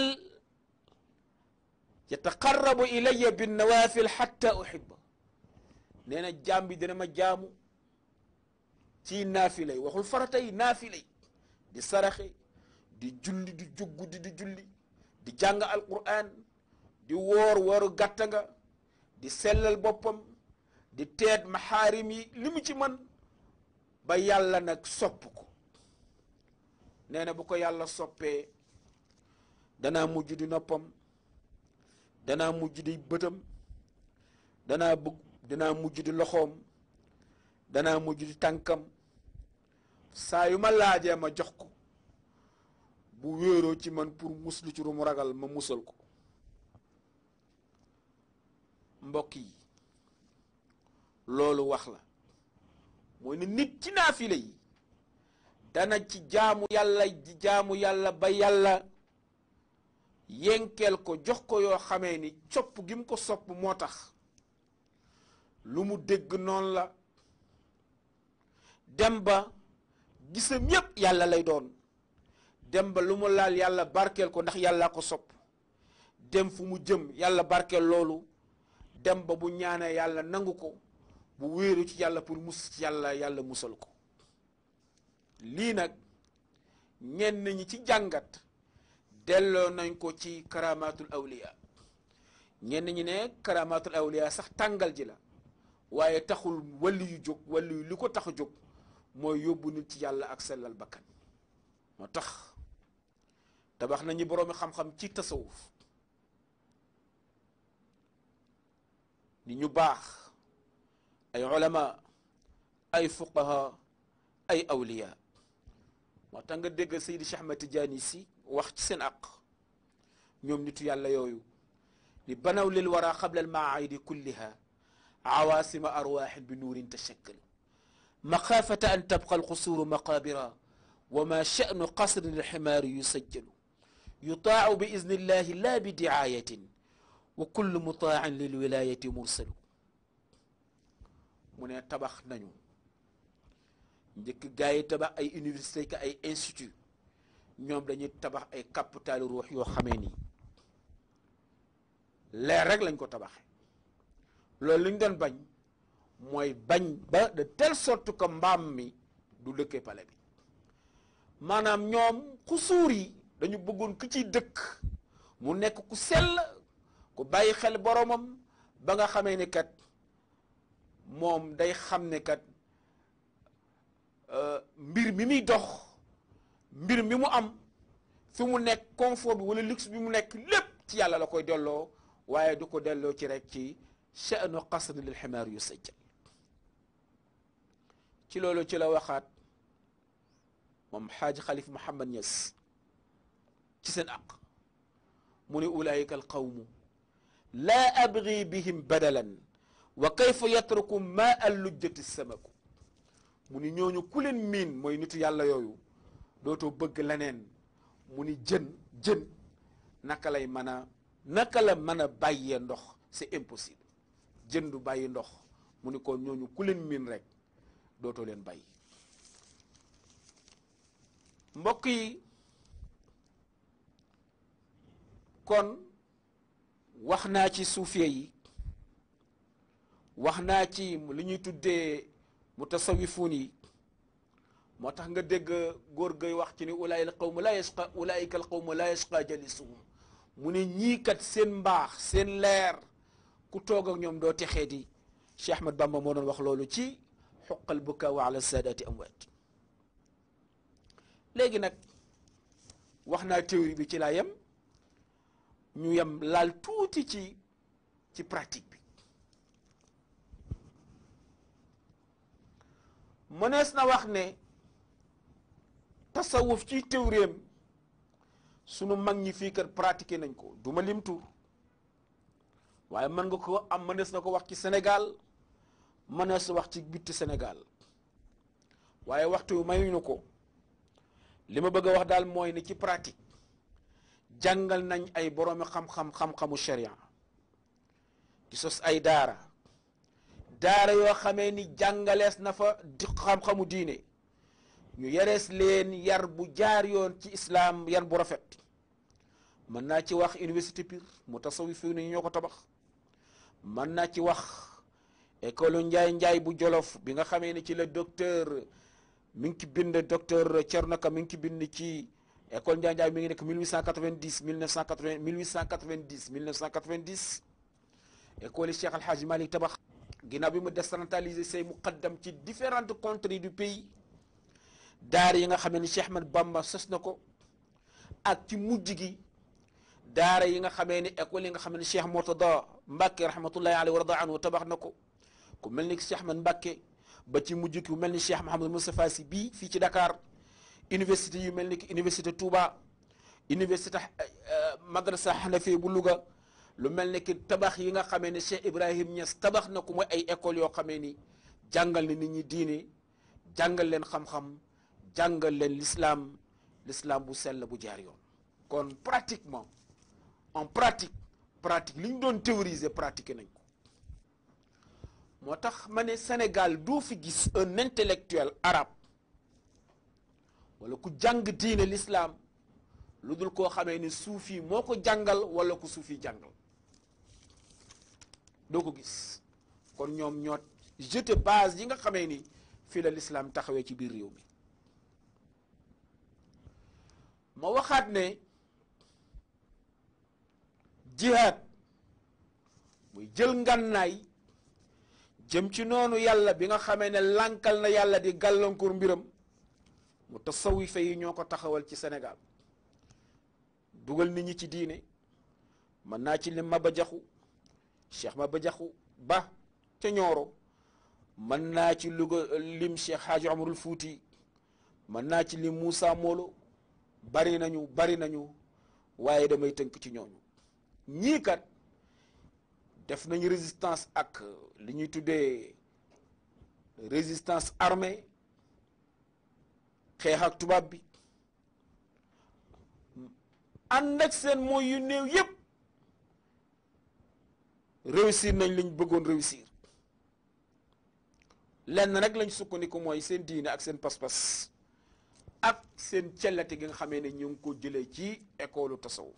yataqarrabu ilayya bin nawafil xatta uhibba nee na jaam bi dina ma jaamu ci naafile yi waxul farata yi naafile yi di saraxe di julli di jugg di di julli di jàng alquran di woor wooru gàtta nga di sellal boppam di teet maxaarim yi li mu ci man ba yàlla nag sopp ko nee na bu ko yàlla soppee danaa mujj di noppam danaa mujj di bëtam danaa bëgg danaa mujj di loxoom danaa mujj di tànkam saa yu ma laajee ma jox ko bu wéeroo ci man pour muslu ci ru mu ragal ma musal ko mbokk yi loolu wax la mooy ne nit ci naafile yi dana ci jaamu yàlla ji jaamu yàlla ba yàlla yenkeel ko jox ko yoo xamee ni sopp gi mu ko sopp moo tax lu mu dégg noonu la dem ba gisam yépp yàlla lay doon dem ba lu mu laal yàlla barkeel ko ndax yàlla ko sopp dem fu mu jëm yàlla barkeel loolu dem ba bu ñaanee yàlla nangu ko bu wéeru ci yàlla pour mus ci yàlla yàlla musal ko lii nag ñenn ñi ci jàngat delloo nañ ko ci karamatul awliya ñenn ñi ne karamatul awliya sax tàngal ji la waaye taxul wàlli yu jóg wàlli yu li ko tax a jóg mooy yóbbu nit ci yàlla ak sellal bakkan moo tax tabax nañu boroomi xam-xam ci tasawuf ni ñu baax ay ulama ay fuqaha ay awliya moo tax nga dégg Seydi Cheikh Ahmed Tidiane si wax ci seen aq ñoom nitu yàlla yooyu ni banaw lil wara qabla al maayidi kulliha awaasima arwaaxin bi nuurin tashakkal maxaafata an tabqa alqusuuru maqaabira wa ma sha'nu qasrin alximaari yusajjalu yutaacu bi izni illahi la bi dicaayatin wa kullu mutaacin lilwilaayati mursalu mu ne tabax nañu njëkk gaa yi tabax ay université ka ay institut ñoom dañuy tabax ay capitalu ruux yoo xamee ni leer rek lañ ko tabaxe loolu li ñu doon bañ mooy bañ ba de telle sorte que mbaam mi du dëkkee pale bi maanaam ñoom xusuur yi dañu bëggoon ku ciy dëkk mu nekk ku sell ku bàyyi xel boromam ba nga xamee ni kat moom day xam ne kat mbir mi muy dox mbir mi mu am fi mu nekk confort bi wala luxe bi mu nekk lépp ci yàlla la koy delloo waaye du ko delloo ci rek ci sha'nu qasri lil ximaar yu sajjal ci loolu ci la waxaat moom xaaj xalif Muhammad Ñas ci seen aq mu ne ulaayika al qawmu laa abgi bihim badalan wa kayfa yatruku ma al lujjati samaku mu ni ñooñu ku leen miin mooy nitu yàlla yooyu dootoo bëgg leneen mu ni jën jën naka lay mën a naka la mën a bàyyee ndox c'est impossible jën du bàyyi ndox mu ni kon ñooñu ku leen miin rek dootoo leen bàyyi mbokk yi kon wax naa ci suufiye yi wax naa ci li ñuy tuddee mutasawifuun yi moo tax nga dégg góor gay wax ci ni ulaayika al qawmu laa yasqa ulaayika al qawmu laa yasqa jalisuhum mu ne ñii kat seen mbaax seen leer ku toog ak ñoom doo texee di Cheikh Ahmad Bamba moo doon wax loolu ci xuqal bukaaw ala saadaati amwaat léegi nag wax naa théorie bi ci laa yem ñu yem laal tuuti ci ci pratique bi mënees na wax ne tasawuf ci théoriem sunu mag ñi fii kat pratiqué nañ ko du ma lim tur waaye mën nga ko am mënees na ko wax ci Sénégal mënees na wax ci bitti Sénégal waaye waxtu wi mayuñu ko li ma bëgg a wax daal mooy ni ci pratique jàngal nañ ay boroomi xam-xam xam-xamu sharia di sos ay daara daara yoo xamee ni jàngalees na fa di xam-xamu diine ñu yarees leen yar bu jaar yoon ci islaam yar bu rafet mën naa ci wax université Pire mu tasawifu ni ñoo ko tabax mën naa ci wax école njaay njaay bu jolof bi nga xamee ni ci la docteur mi ngi ci bind docteur Thierno Ka mi ngi ci bind ci école njaay njaay mi ngi nekk 1890 1980 1890 1990 école yi Cheikh Alhaji Malick tabax ginnaaw bi mu décentraliser say muqaddam ci différentes contrées du pays daara yi nga xam ne Cheikh Ahmad Bamba sos na ko ak ci mujj gi daara yi nga xamee ni école yi nga xam ne Cheikh Murtada Mbacke rahmatullahi alayhi wa rada anhu tabax na ko ku mel ni Cheikh Ahmad Mbacke ba ci mujj ki ku mel ni Cheikh Mouhamadou Moustapha Sy bii fii ci Dakar université yu mel ni ki université Touba université madrasa Hanafi bu Louga lu mel ni ki tabax yi nga xamee ne Cheikh Ibrahim Niass tabax na ko mooy ay écoles yoo xamee ni jàngal na nit ñi diine jàngal leen xam-xam jàngal leen l'islam l'islam bu sell bu jaar yoon kon pratiquement en pratique pratique li ñu doon théoriser pratiquer nañ ko moo tax ma ne Sénégal doo fi gis un intellectuel arabe wala ku jàng diine l'islam lu dul koo xamee ni suufi moo ko jàngal wala ku suufi jàngal doo ko gis kon ñoom ñoo jeté base yi nga xamee ni fii la l'islam taxawee ci biir réew mi ma waxaat ne jihaad muy jël ngànnaay jëm ci noonu yàlla bi nga xamee ne lànkal na yàlla di gàllankoor mbiram mu tasawifa yi ñoo ko taxawal ci Sénégal dugal nit ñi ci diine mën naa ci lim Maba Jaxu Cheikh Maba Jaxu Ba ca Ñooro mën naa ci Louga lim Cheikh Hadji Omarul Fuuti mën naa ci lim Moussa Molo bari nañu bari nañu waaye damay tënk ci ñooñu ñii kat def nañu résistance ak li ñuy tuddee résistance armée xeex ak tubaab bi ànd ak seen mooy yu néew yépp réussir nañ liñ bëggoon réussir lenn rek lañ sukkandiku mooy seen diine ak seen pas-pas ak seen cellate gi nga xamee ne ñu ngi ko jëlee ci école tasawuf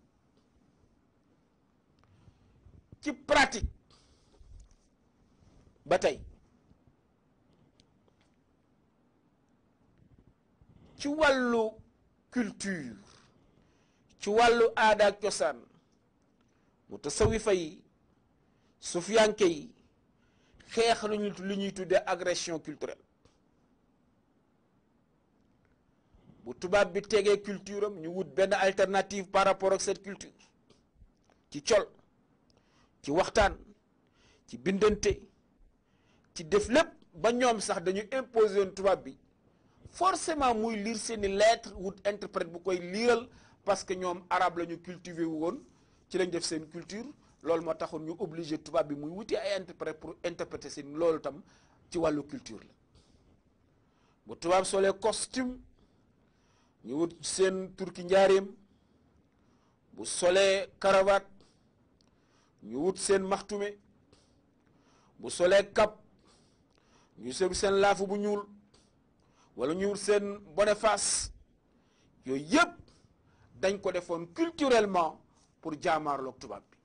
ci pratique ba tey ci wàllu culture ci wàllu aada ak cosaan mu tasawifa yi sufiyanke yi xeex lu ñu lu ñuy tuddee agression culturelle bu tubaab bi tegee culture am ñu wut benn alternative par rapport ak cette culture ci col ci waxtaan ci bindante ci def lépp ba ñoom sax dañu imposer woon tubaab bi forcément muy lire seeni lettre wut interprète bu koy liiral parce que ñoom arabe la ñu cultiver woon ci lañ def seen culture loolu moo taxoon ñu obligé tubaab bi muy wuti ay interprète pour interpréter seen loolu tam ci wàllu culture la bu tubaab solee costume ñu wut seen turki njaareem bu solee cravate ñu wut seen maxtume bu solee cap ñu seen seen laafu bu ñuul wala ñu wut seen boniface yooyu yëpp dañ ko defoon culturellement pour jaamaarloog tubaab bi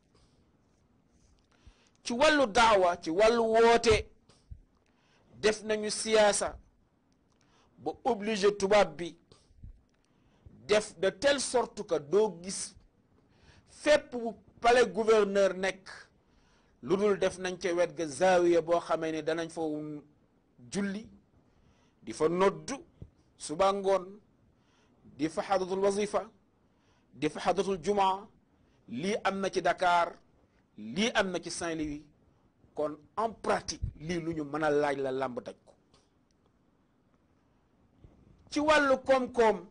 ci wàllu daawa ci wàllu woote def nañu siyaasa ba obligé tubaab bi def de telle sorte que doo gis fépp bu palais gouverneur nekk lu dul def nañ ca wet ga zaawiya boo xamee ne danañ fa julli di fa noddu suba ngoon di fa xadatul wazifa di fa xadatul jumaa lii am na ci Dakar lii am na ci Saint-Louis kon en pratique lii lu ñu mën a laaj la làmb daj ko ci wàllu koom-koom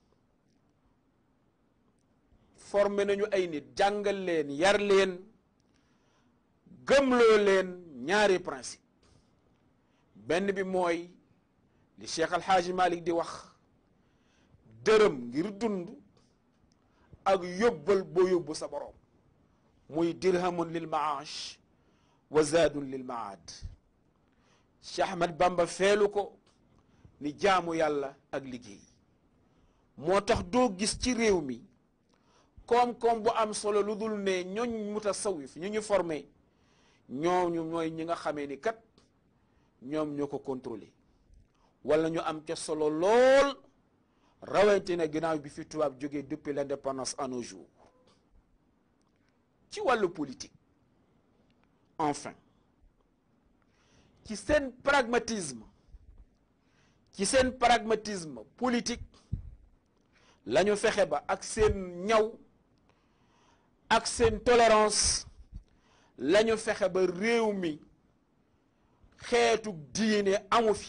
formé nañu ay nit jàngal leen yar leen gëmloo leen ñaari principe benn bi mooy li Cheikh Alxaaji Malik di wax dërëm ngir dund ak yóbbal boo yóbbu sa borom muy dirhamun lil maash wa zaadun lil maad Cheikh Ahmad Bamba feelu ko ni jaamu yàlla ak liggéey moo tax doo gis ci réew mi koom-koom bu am solo lu dul ne ñooñ mutasawif ñu ñu formé ñooñu ñooy ñi nga xamee ni kat ñoom ñoo ko contrôlé wala ñu am ca solo lool rawante na ginnaaw bi fi tubaab jógee depuis l'indépendance à nos jours ci wàllu politique enfin ci seen pragmatisme ci seen pragmatisme politique la ñu fexe ba ak seen ñaw ak seen tolérance la ñu fexe ba réew mi xeetu diine amu fi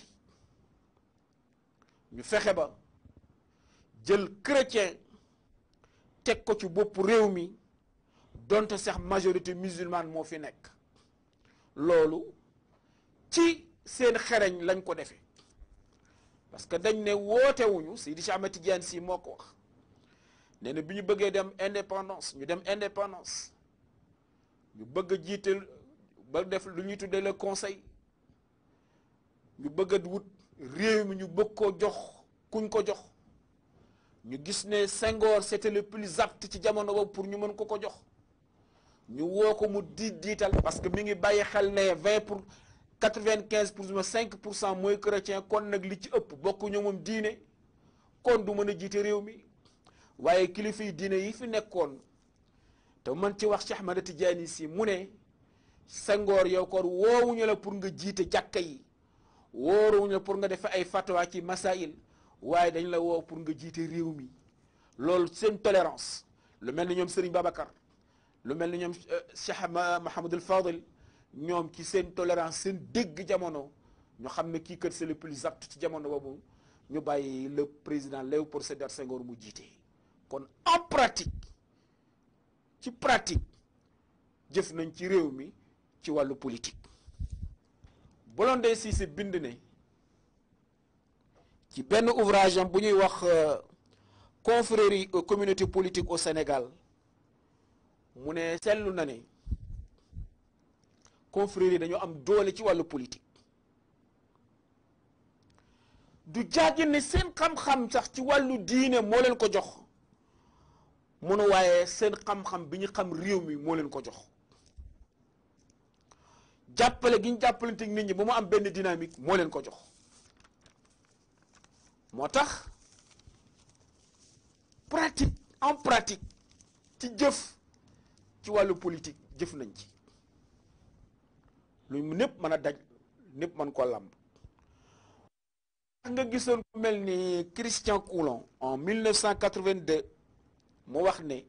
ñu fexe ba jël chrétien teg ko ci bopp réew mi donte sax majorité musulmane moo fi nekk loolu ci seen xereñ lañ ko defee parce que dañ ne wootewuñu Seydi Cheikh Ahmed Tidiane Sy moo ko wax nee na bi ñu bëggee dem indépendance ñu dem indépendance ñu bëgg a jiital ba def lu ñuy tuddee le conseil ñu bëgg a wut réew mi ñu bëgg koo jox kuñ ko jox ñu gis ne Senghor c'était le plus apte ci jamono boobu pour ñu mën ko ko jox ñu woo ko mu diit diital parce que mi ngi bàyyi xel ne vingt pour quatre-vingt-quinze pour cent cinq pour cent mooy chrétien kon nag li ci ëpp bokkuñu moom diine kon du mën a jiite réew mi waaye kilifa yi diine yi fi nekkoon te man ci wax Cheikh Ahmad Tidiane Sy mu ne Senghor yow kon woowuñu la pour nga jiite jàkka yi wóoruñu la pour nga def ay fatwa ci masail waaye dañ la woo pour nga jiite réew mi loolu seen tolérance lu mel ni ñoom Serigne Babacar lu mel ni ñoom Cheikh Mahamadul Fadil ñoom ci seen tolérance seen dégg jamono ñu xam ne kii kat c'est le plus apte ci jamono boobu ñu bàyyi le président Léopold Sédar Senghor mu jiite kon en pratique ci pratique jëf nañ ci réew mi ci wàllu politique Blondin Cissé bind ne ci benn ouvrage am bu ñuy wax confrérie communauté politique au Sénégal mu ne seetlu na ne confrérie dañoo am doole ci wàllu politique du jàggi ne seen xam-xam sax ci wàllu diine moo leen ko jox munu waaye seen xam-xam bi ñu xam réew mi moo leen ko jox jàppale gi ñu jàppalante nit ñi ba mu am benn dynamique moo leen ko jox moo tax pratique en pratique ci jëf ci wàllu politique jëf nañ ci lu népp mën a daj népp mën ko làmb nga gisoon ku mel ni Christian Coulon en 1982 mu wax ne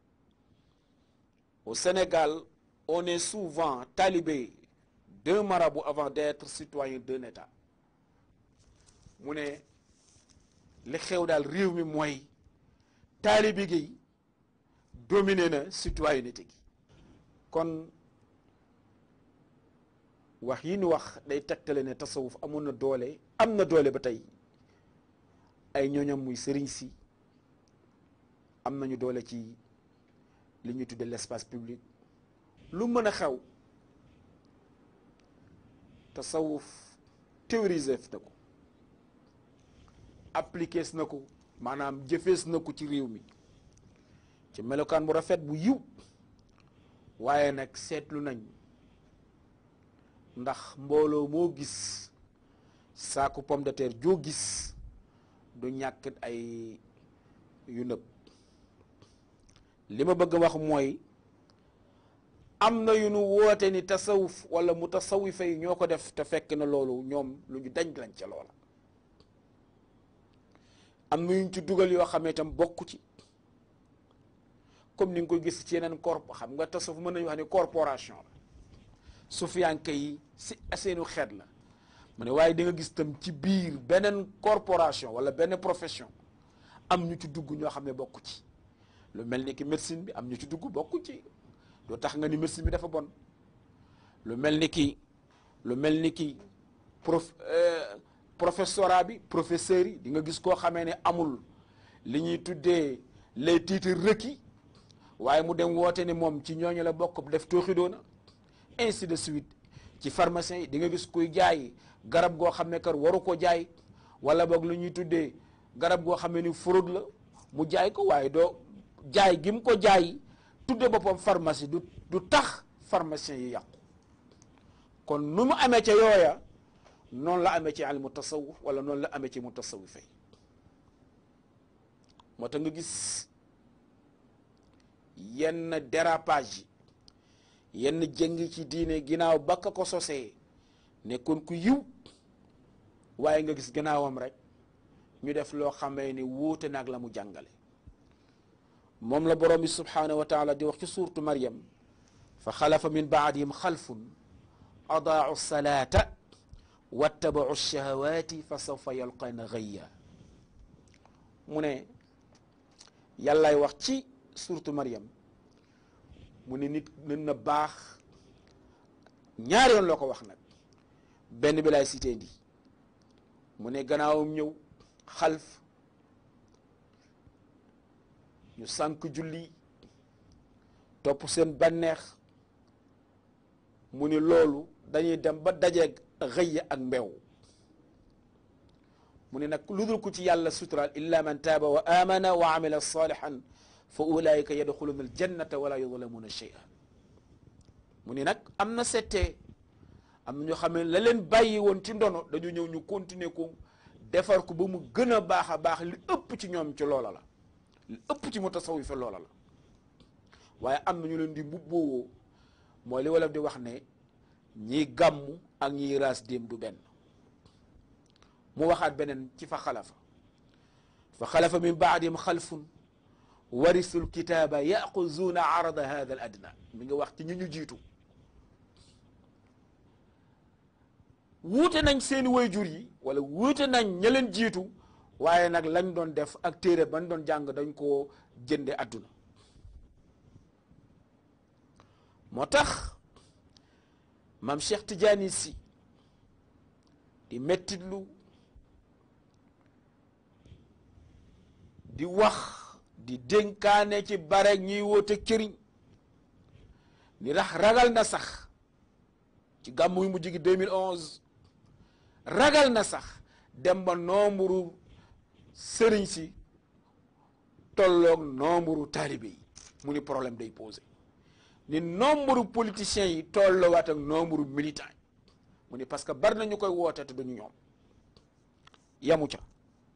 au Sénégal on est souvent talibé d'un marabout avant d'être citoyen d'un État mu ne li xew daal réew mi mooy taalibi gi dominé na citoyenneté gi kon wax yi ñu wax day tegtale ne tasawuf amoon na doole am na doole ba tey ay ñooñam muy sëriñ si am nañu doole ci li ñuy tudde l'espace public lu mën a xew tasawuf théoriser na ko appliquer na ko maanaam jëfees na ko ci réew mi ci melokaan bu rafet bu yiw waaye nag seetlu nañ ndax mbooloo moo gis saaku pomme de terre joo gis du ñàkk ay yu nëb li ma bëgg wax mooy am na yu nu woote ni tasawuf wala mu tasawifa yi ñoo ko def te fekk na loolu ñoom lu ñu dañ lañ ca loola am na yuñ ci dugal yoo xam ne itam bokku ci comme ni nga ko gis ci yeneen corp xam nga tasawuf mën nañu wax ni corporation la sufiyanke yi si seenu xeet la mu ne waaye di nga gis tam ci biir beneen corporation wala benn profession am ñu ci dugg ñoo xam ne bokku ci lu mel ni ki médecine bi am ñu ci dugg bokku ci doo tax nga ni médecine bi dafa bon lu mel ni ki lu mel ni ki prof professorat bi professeurs yi di nga gis koo xamee ne amul li ñuy tuddee les titres requis waaye mu dem woote ni moom ci ñooñu la bokk def tooxi doona ainsi de suite ci pharmacien yi di nga gis kuy jaay garab goo xam ne kër waru ko jaay wala boog lu ñuy tuddee garab goo xam ne ni fraude la mu jaay ko waaye doo jaay gi mu ko jaay tudde boppam pharmacie du du tax pharmacien yi yàqu kon nu mu amee ca yooya noonu la amee ci ilmu tasawuf wala noonu la amee ci mu tasawuf yi moo tax nga gis yenn dérapage yi yenn jëngi ci diine ginnaaw bakka ko sosee nekkoon ku yiw waaye nga gis gannaawam rek ñu def loo xamee ni wuute naag la mu jàngale moom la borom bi subhanahu wa taala di wax ci suurtu Maryam fa xalafa min baadihim xalfun adaau salaata wattabau shahawaati fa sawfa yalqana gayya mu ne yàllaay wax ci suurtu Maryam mu ne nit mën na baax ñaari yoon loo ko wax nag benn bi laay cité ndi mu ne gannaawam ñëw xalf ñu sànk julli topp seen banneex mu ni loolu dañuy dem ba dajeeg xëyya ak mbew mu ne nag lu dul ku ci yàlla suturaal illa man taaba wa amana wa amila salihan fa ulaika yadxuluna aljannata wala yudlamuna shay'a mu ni nag am na settee am na ñoo xam ne la leen bàyyi woon ci ndono dañu ñëw ñu continuer ko defar ko ba mu gën a baax a baax li ëpp ci ñoom ci loola la li ëpp ci mu tasawuf loola la waaye am na ñu leen di mbubboo mooy li wolof di wax ne ñiy gàmmu ak ñiy raas déem du benn mu waxaat beneen ci fa xalafa fa xalafa min baadihim xalfun warisul kitaaba yaxuzuuna arada hada al adna mi nga wax ci ñu ñu jiitu wuute nañ seeni wayjur yi wala wuute nañ ña leen jiitu waaye nag lañ doon def ak téere bañ doon jàng dañ koo jënde àdduna moo tax maam Cheikh Tidiane si di mettitlu di wax di dénkaane ci bare ñuy woote këriñ ni rax ragal na sax ci gàmmu yu mujj gi 2011 ragal na sax dem ba nombre sëriñ si tolloog nombre taalibe yi mu ni problème day posé ni nombre politiciens yi tolloowaat ak nombre militant yi mu ni parce que bari na ñu koy woote te duñu ñoom yamu ca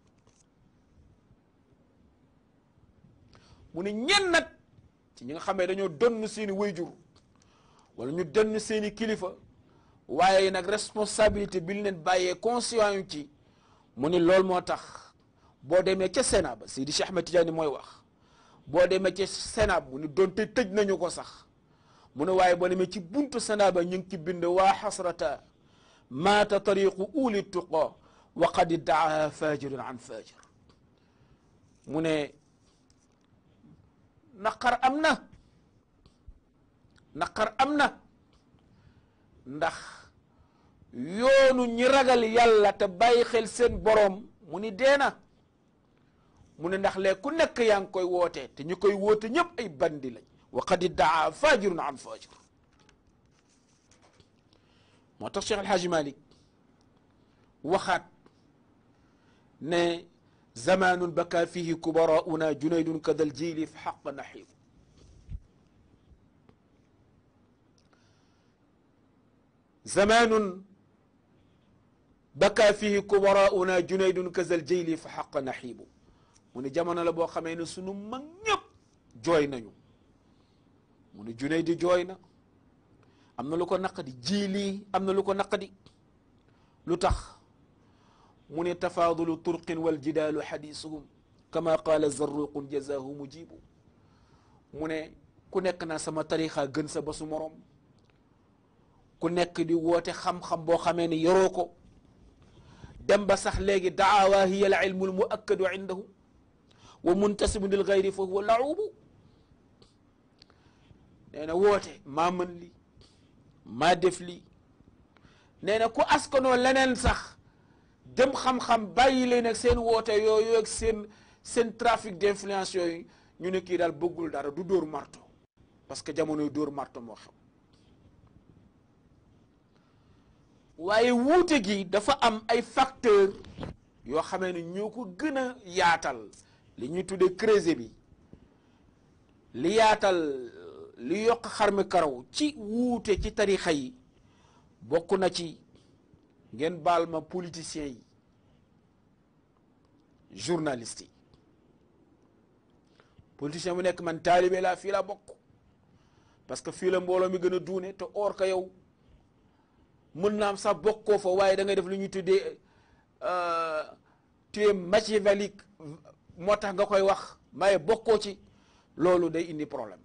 mu ni ñen nag ci ñi nga xamee dañoo donn seeni wayjur wala ñu donn seeni kilifa waaye nag responsabilité bi ñu leen bàyyee conscient yu ci mu ni loolu moo tax boo demee ca Sénat ba Seydi Cheikh Ahmed Tidiane mooy wax boo demee ca Sénat mu ni doonte tëj nañu ko sax mu ne waaye boo demee ci buntu Sénat ba ñu ngi ci bind waa xasrata maata tariqu uli tuqa wa qad iddaaha fajirun an fajir mu ne naqar am na naqar am na ndax yoonu ñi ragal yàlla te bàyyi xel seen boroom mu ni deena mu ne ndax lee ku nekk yaa ngi koy woote te ñu koy woote ñëpp ay bandi lañ wa qad iddaa fajirun an fajir moo tax Cheikh Alhaaji Malik waxaat ne zamanun baka fihi kubarauna junaydun kadal jili fi xaq naxiib zamanun baka fihi kubarauna junaydun kadal jili fi xaq naxiibu mu ne jamono la boo xamee ne sunu mag ñëpp jooy nañu mu ne junay di jooy na am na lu ko naqadi jiili am na lu ko naqadi lu tax mu ne tafaadulu turqin wal jidaalu xadiisuhum kama qaala zarruqun jazaahu mujibu mu ne ku nekk naa sama tarixa gën sa basu morom ku nekk di woote xam-xam boo xamee ne yoroo ko dem ba sax léegi daawa hiya al ilmu al muakkadu indahu wa muntasibun lil gayri fa huwa laubu nee na woote maa mën li maa def lii nee na ku askanoo leneen sax dem xam-xam bàyyi leen ak seen woote yooyu ak seen seen trafic d'influence yooyu ñu ne kii daal bëggul dara du dóor marto parce que jamonoy dóor marto moo xew waaye wuute gi dafa am ay facteur yoo xamee ne ñoo ko gën a yaatal li ñuy tuddee creuset bi li yaatal li yokk xarmi karaw ci wuute ci tarixa yi bokk na ci ngeen baal ma politiciens yi journalistes yi politicien bu nekk man taalibe laa fii laa bokk parce que fii la mbooloo mi gën a duune te or ka yow mën naa am sax bokkoo fa waaye da ngay def lu ñuy tuddee tu es machiavélique moo tax nga koy wax maye bokkoo ci loolu day indi problème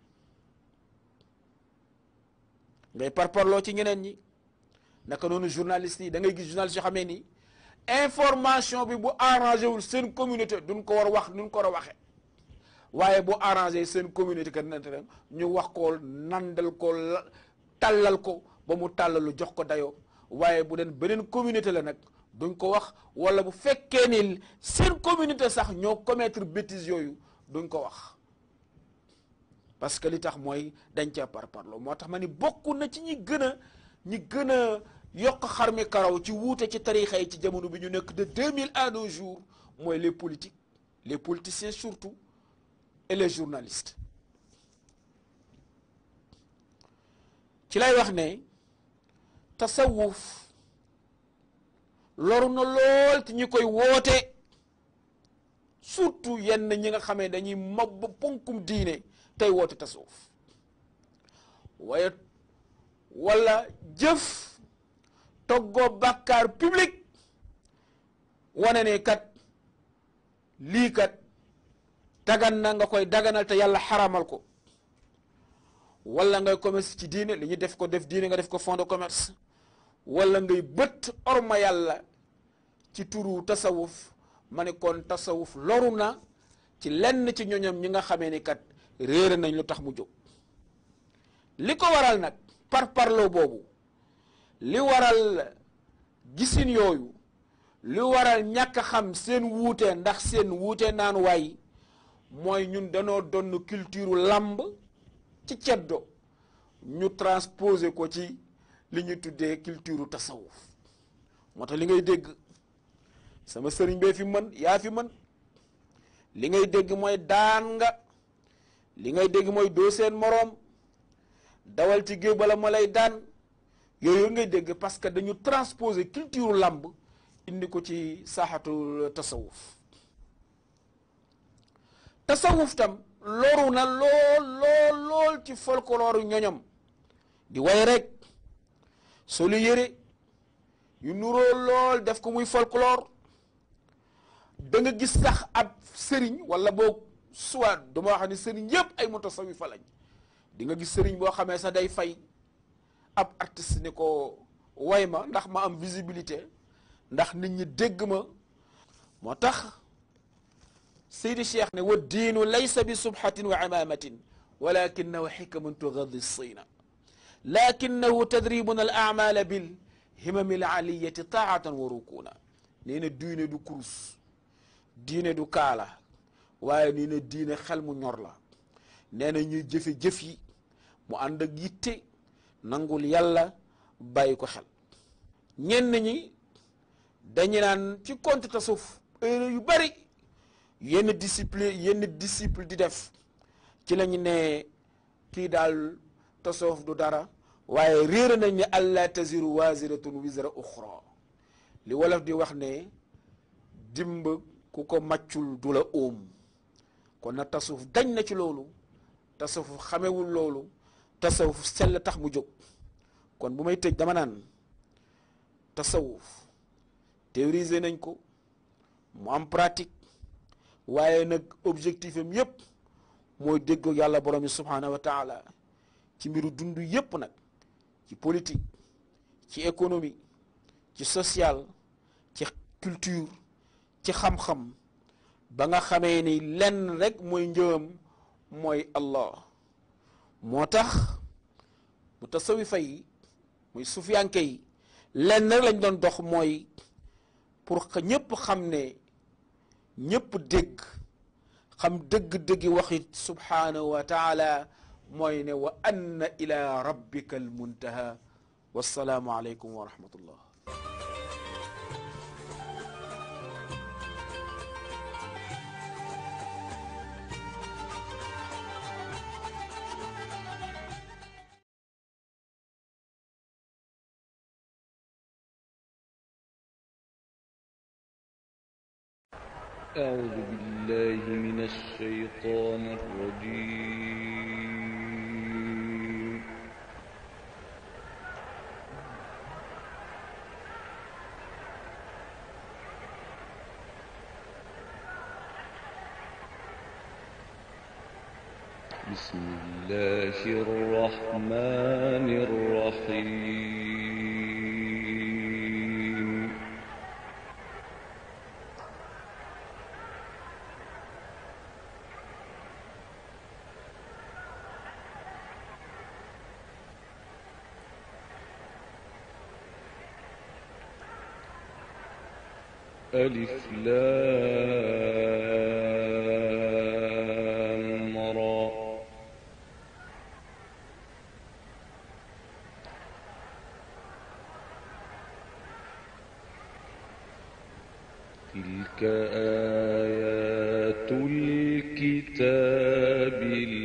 ngay parparloo ci ñeneen ñi naka noonu journaliste yi da ngay gis journaliste yoo xamee ni information bi bu arrangé wul seen communauté duñ ko war a wax duñ ko war a waxe waaye bu arrangé seen communauté que nante ñu wax ko nandal ko tàllal ko ba mu tàllalu jox ko dayoo waaye bu den beneen communauté la nag duñ ko wax wala bu fekkee ni seen communauté sax ñoo commettre bêtise yooyu duñ ko wax parce que li tax mooy dañ cee par parlo moo tax ma ni bokk na ci ñi gën a ñi gën a yokk xarmi karaw ci wuute ci tarixa yi ci jamono bi ñu nekk de 2000 à nos jours mooy les politiques les politiciens surtout et les journalistes ci lay wax ne tasawuf loru na lool ci ñi koy woote surtout yenn ñi nga xamee dañuy mab ponkum diine tey woote tasawuf waaye wala jëf toggoo bàkkaar public wane ne kat lii kat dagan na nga koy daganal te yàlla xaramal ko wala ngay commerce ci diine li ñu def ko def diine nga def ko fond de commerce wala ngay bët orma yàlla ci turu tasawuf ma ne kon tasawuf loru na ci lenn ci ñoñam ñi nga xamee ni kat réere nañ lu tax mu jóg li ko waral nag par parloo boobu li waral gisin yooyu li waral ñàkk a xam seen wuute ndax seen wuute naan waay mooy ñun danoo donn culture làmb ci ceddo ñu transposé ko ci li ñu tuddee culture tasawuf moo tax li ngay dégg sama sëriñ bee fi mën yaa fi mën li ngay dégg mooy daan nga li ngay dégg mooy doo seen moroom dawal ci géew bala ma lay daan yooyu ngay dégg parce que dañu transposer culture làmb indi ko ci saaxatu tasawuf tasawuf tam loru na lool lool lool ci folklore ñoñom di way rek solu yére yu nuroo lool def ko muy folklore da nga gis sax ab sëriñ wala boog soit dama wax ni sëriñ yëpp ay mutasawifa lañ di nga gis sëriñ boo xamee sax day fay ab artiste ni ko way ma ndax ma am visibilité ndax nit ñi dégg ma moo tax Seydi Cheikh ne wa diinu laysa bi subhatin wa imamatin walakinahu xikamun tugadi sina lakinahu tadribun al amala bil himami al aliyati taatan wa rukuna nee na diine du kurus diine du kaala waaye nee na diine xel mu ñor la nee na ñuy jëfe jëf yi mu ànd ak yitte nangul yàlla bàyyi ko xel ñenn ñi dañu naan ci compte tasawuf heure yu bari yenn discipline yenn disciple di def ci lañu ne kii daal tasawuf du dara waaye réer nañ ne allah taziru waziratun wizra uxra li wolof di wax ne dimb ku ko màccul du la óom kon na tasawuf dañ na ci loolu tasawuf xamewul loolu tasawuf sell tax mu jóg kon bu may tëj dama naan tasawuf théoriser nañ ko mu am pratique waaye nag objectif am yépp mooy déggoo yàlla borom yi subhanahu wa taala ci mbiru dund yépp nag ci politique ci économie ci social ci culture ci xam-xam ba nga xamee ni lenn rek mooy njëwam mooy Allah moo tax mu tasawifa yi muy sufiyanke yi lenn rek lañ doon dox mooy pour que ñëpp xam ne ñëpp dégg xam dëgg-dëggi waxit subhanahu wa taala mooy ne wa anna ila rabbika almuntaha wassalaamu aleykum wa rahmatullah أعوذ بالله من الشيطان الرجيم بسم الله الرحمن الرحيم ألف لام را تلك آيات الكتاب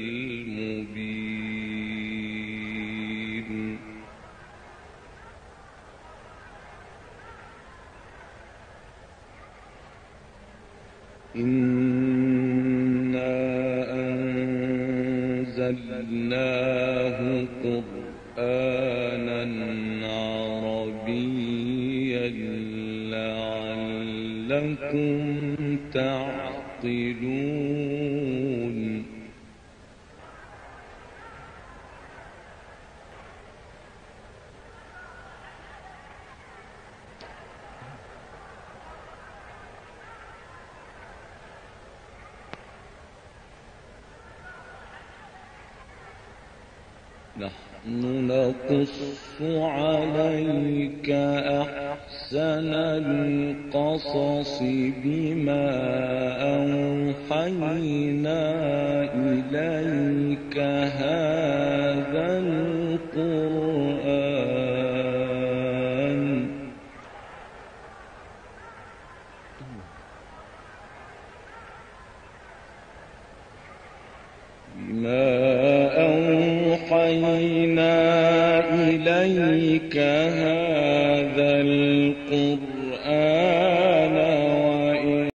المبين إنا أنزلناه قرآنا لعلكم تعقلون نحن نقص عليك أحسن القصص بما أوحينا إليك هذا القرآن بما أوحينا إليك هذا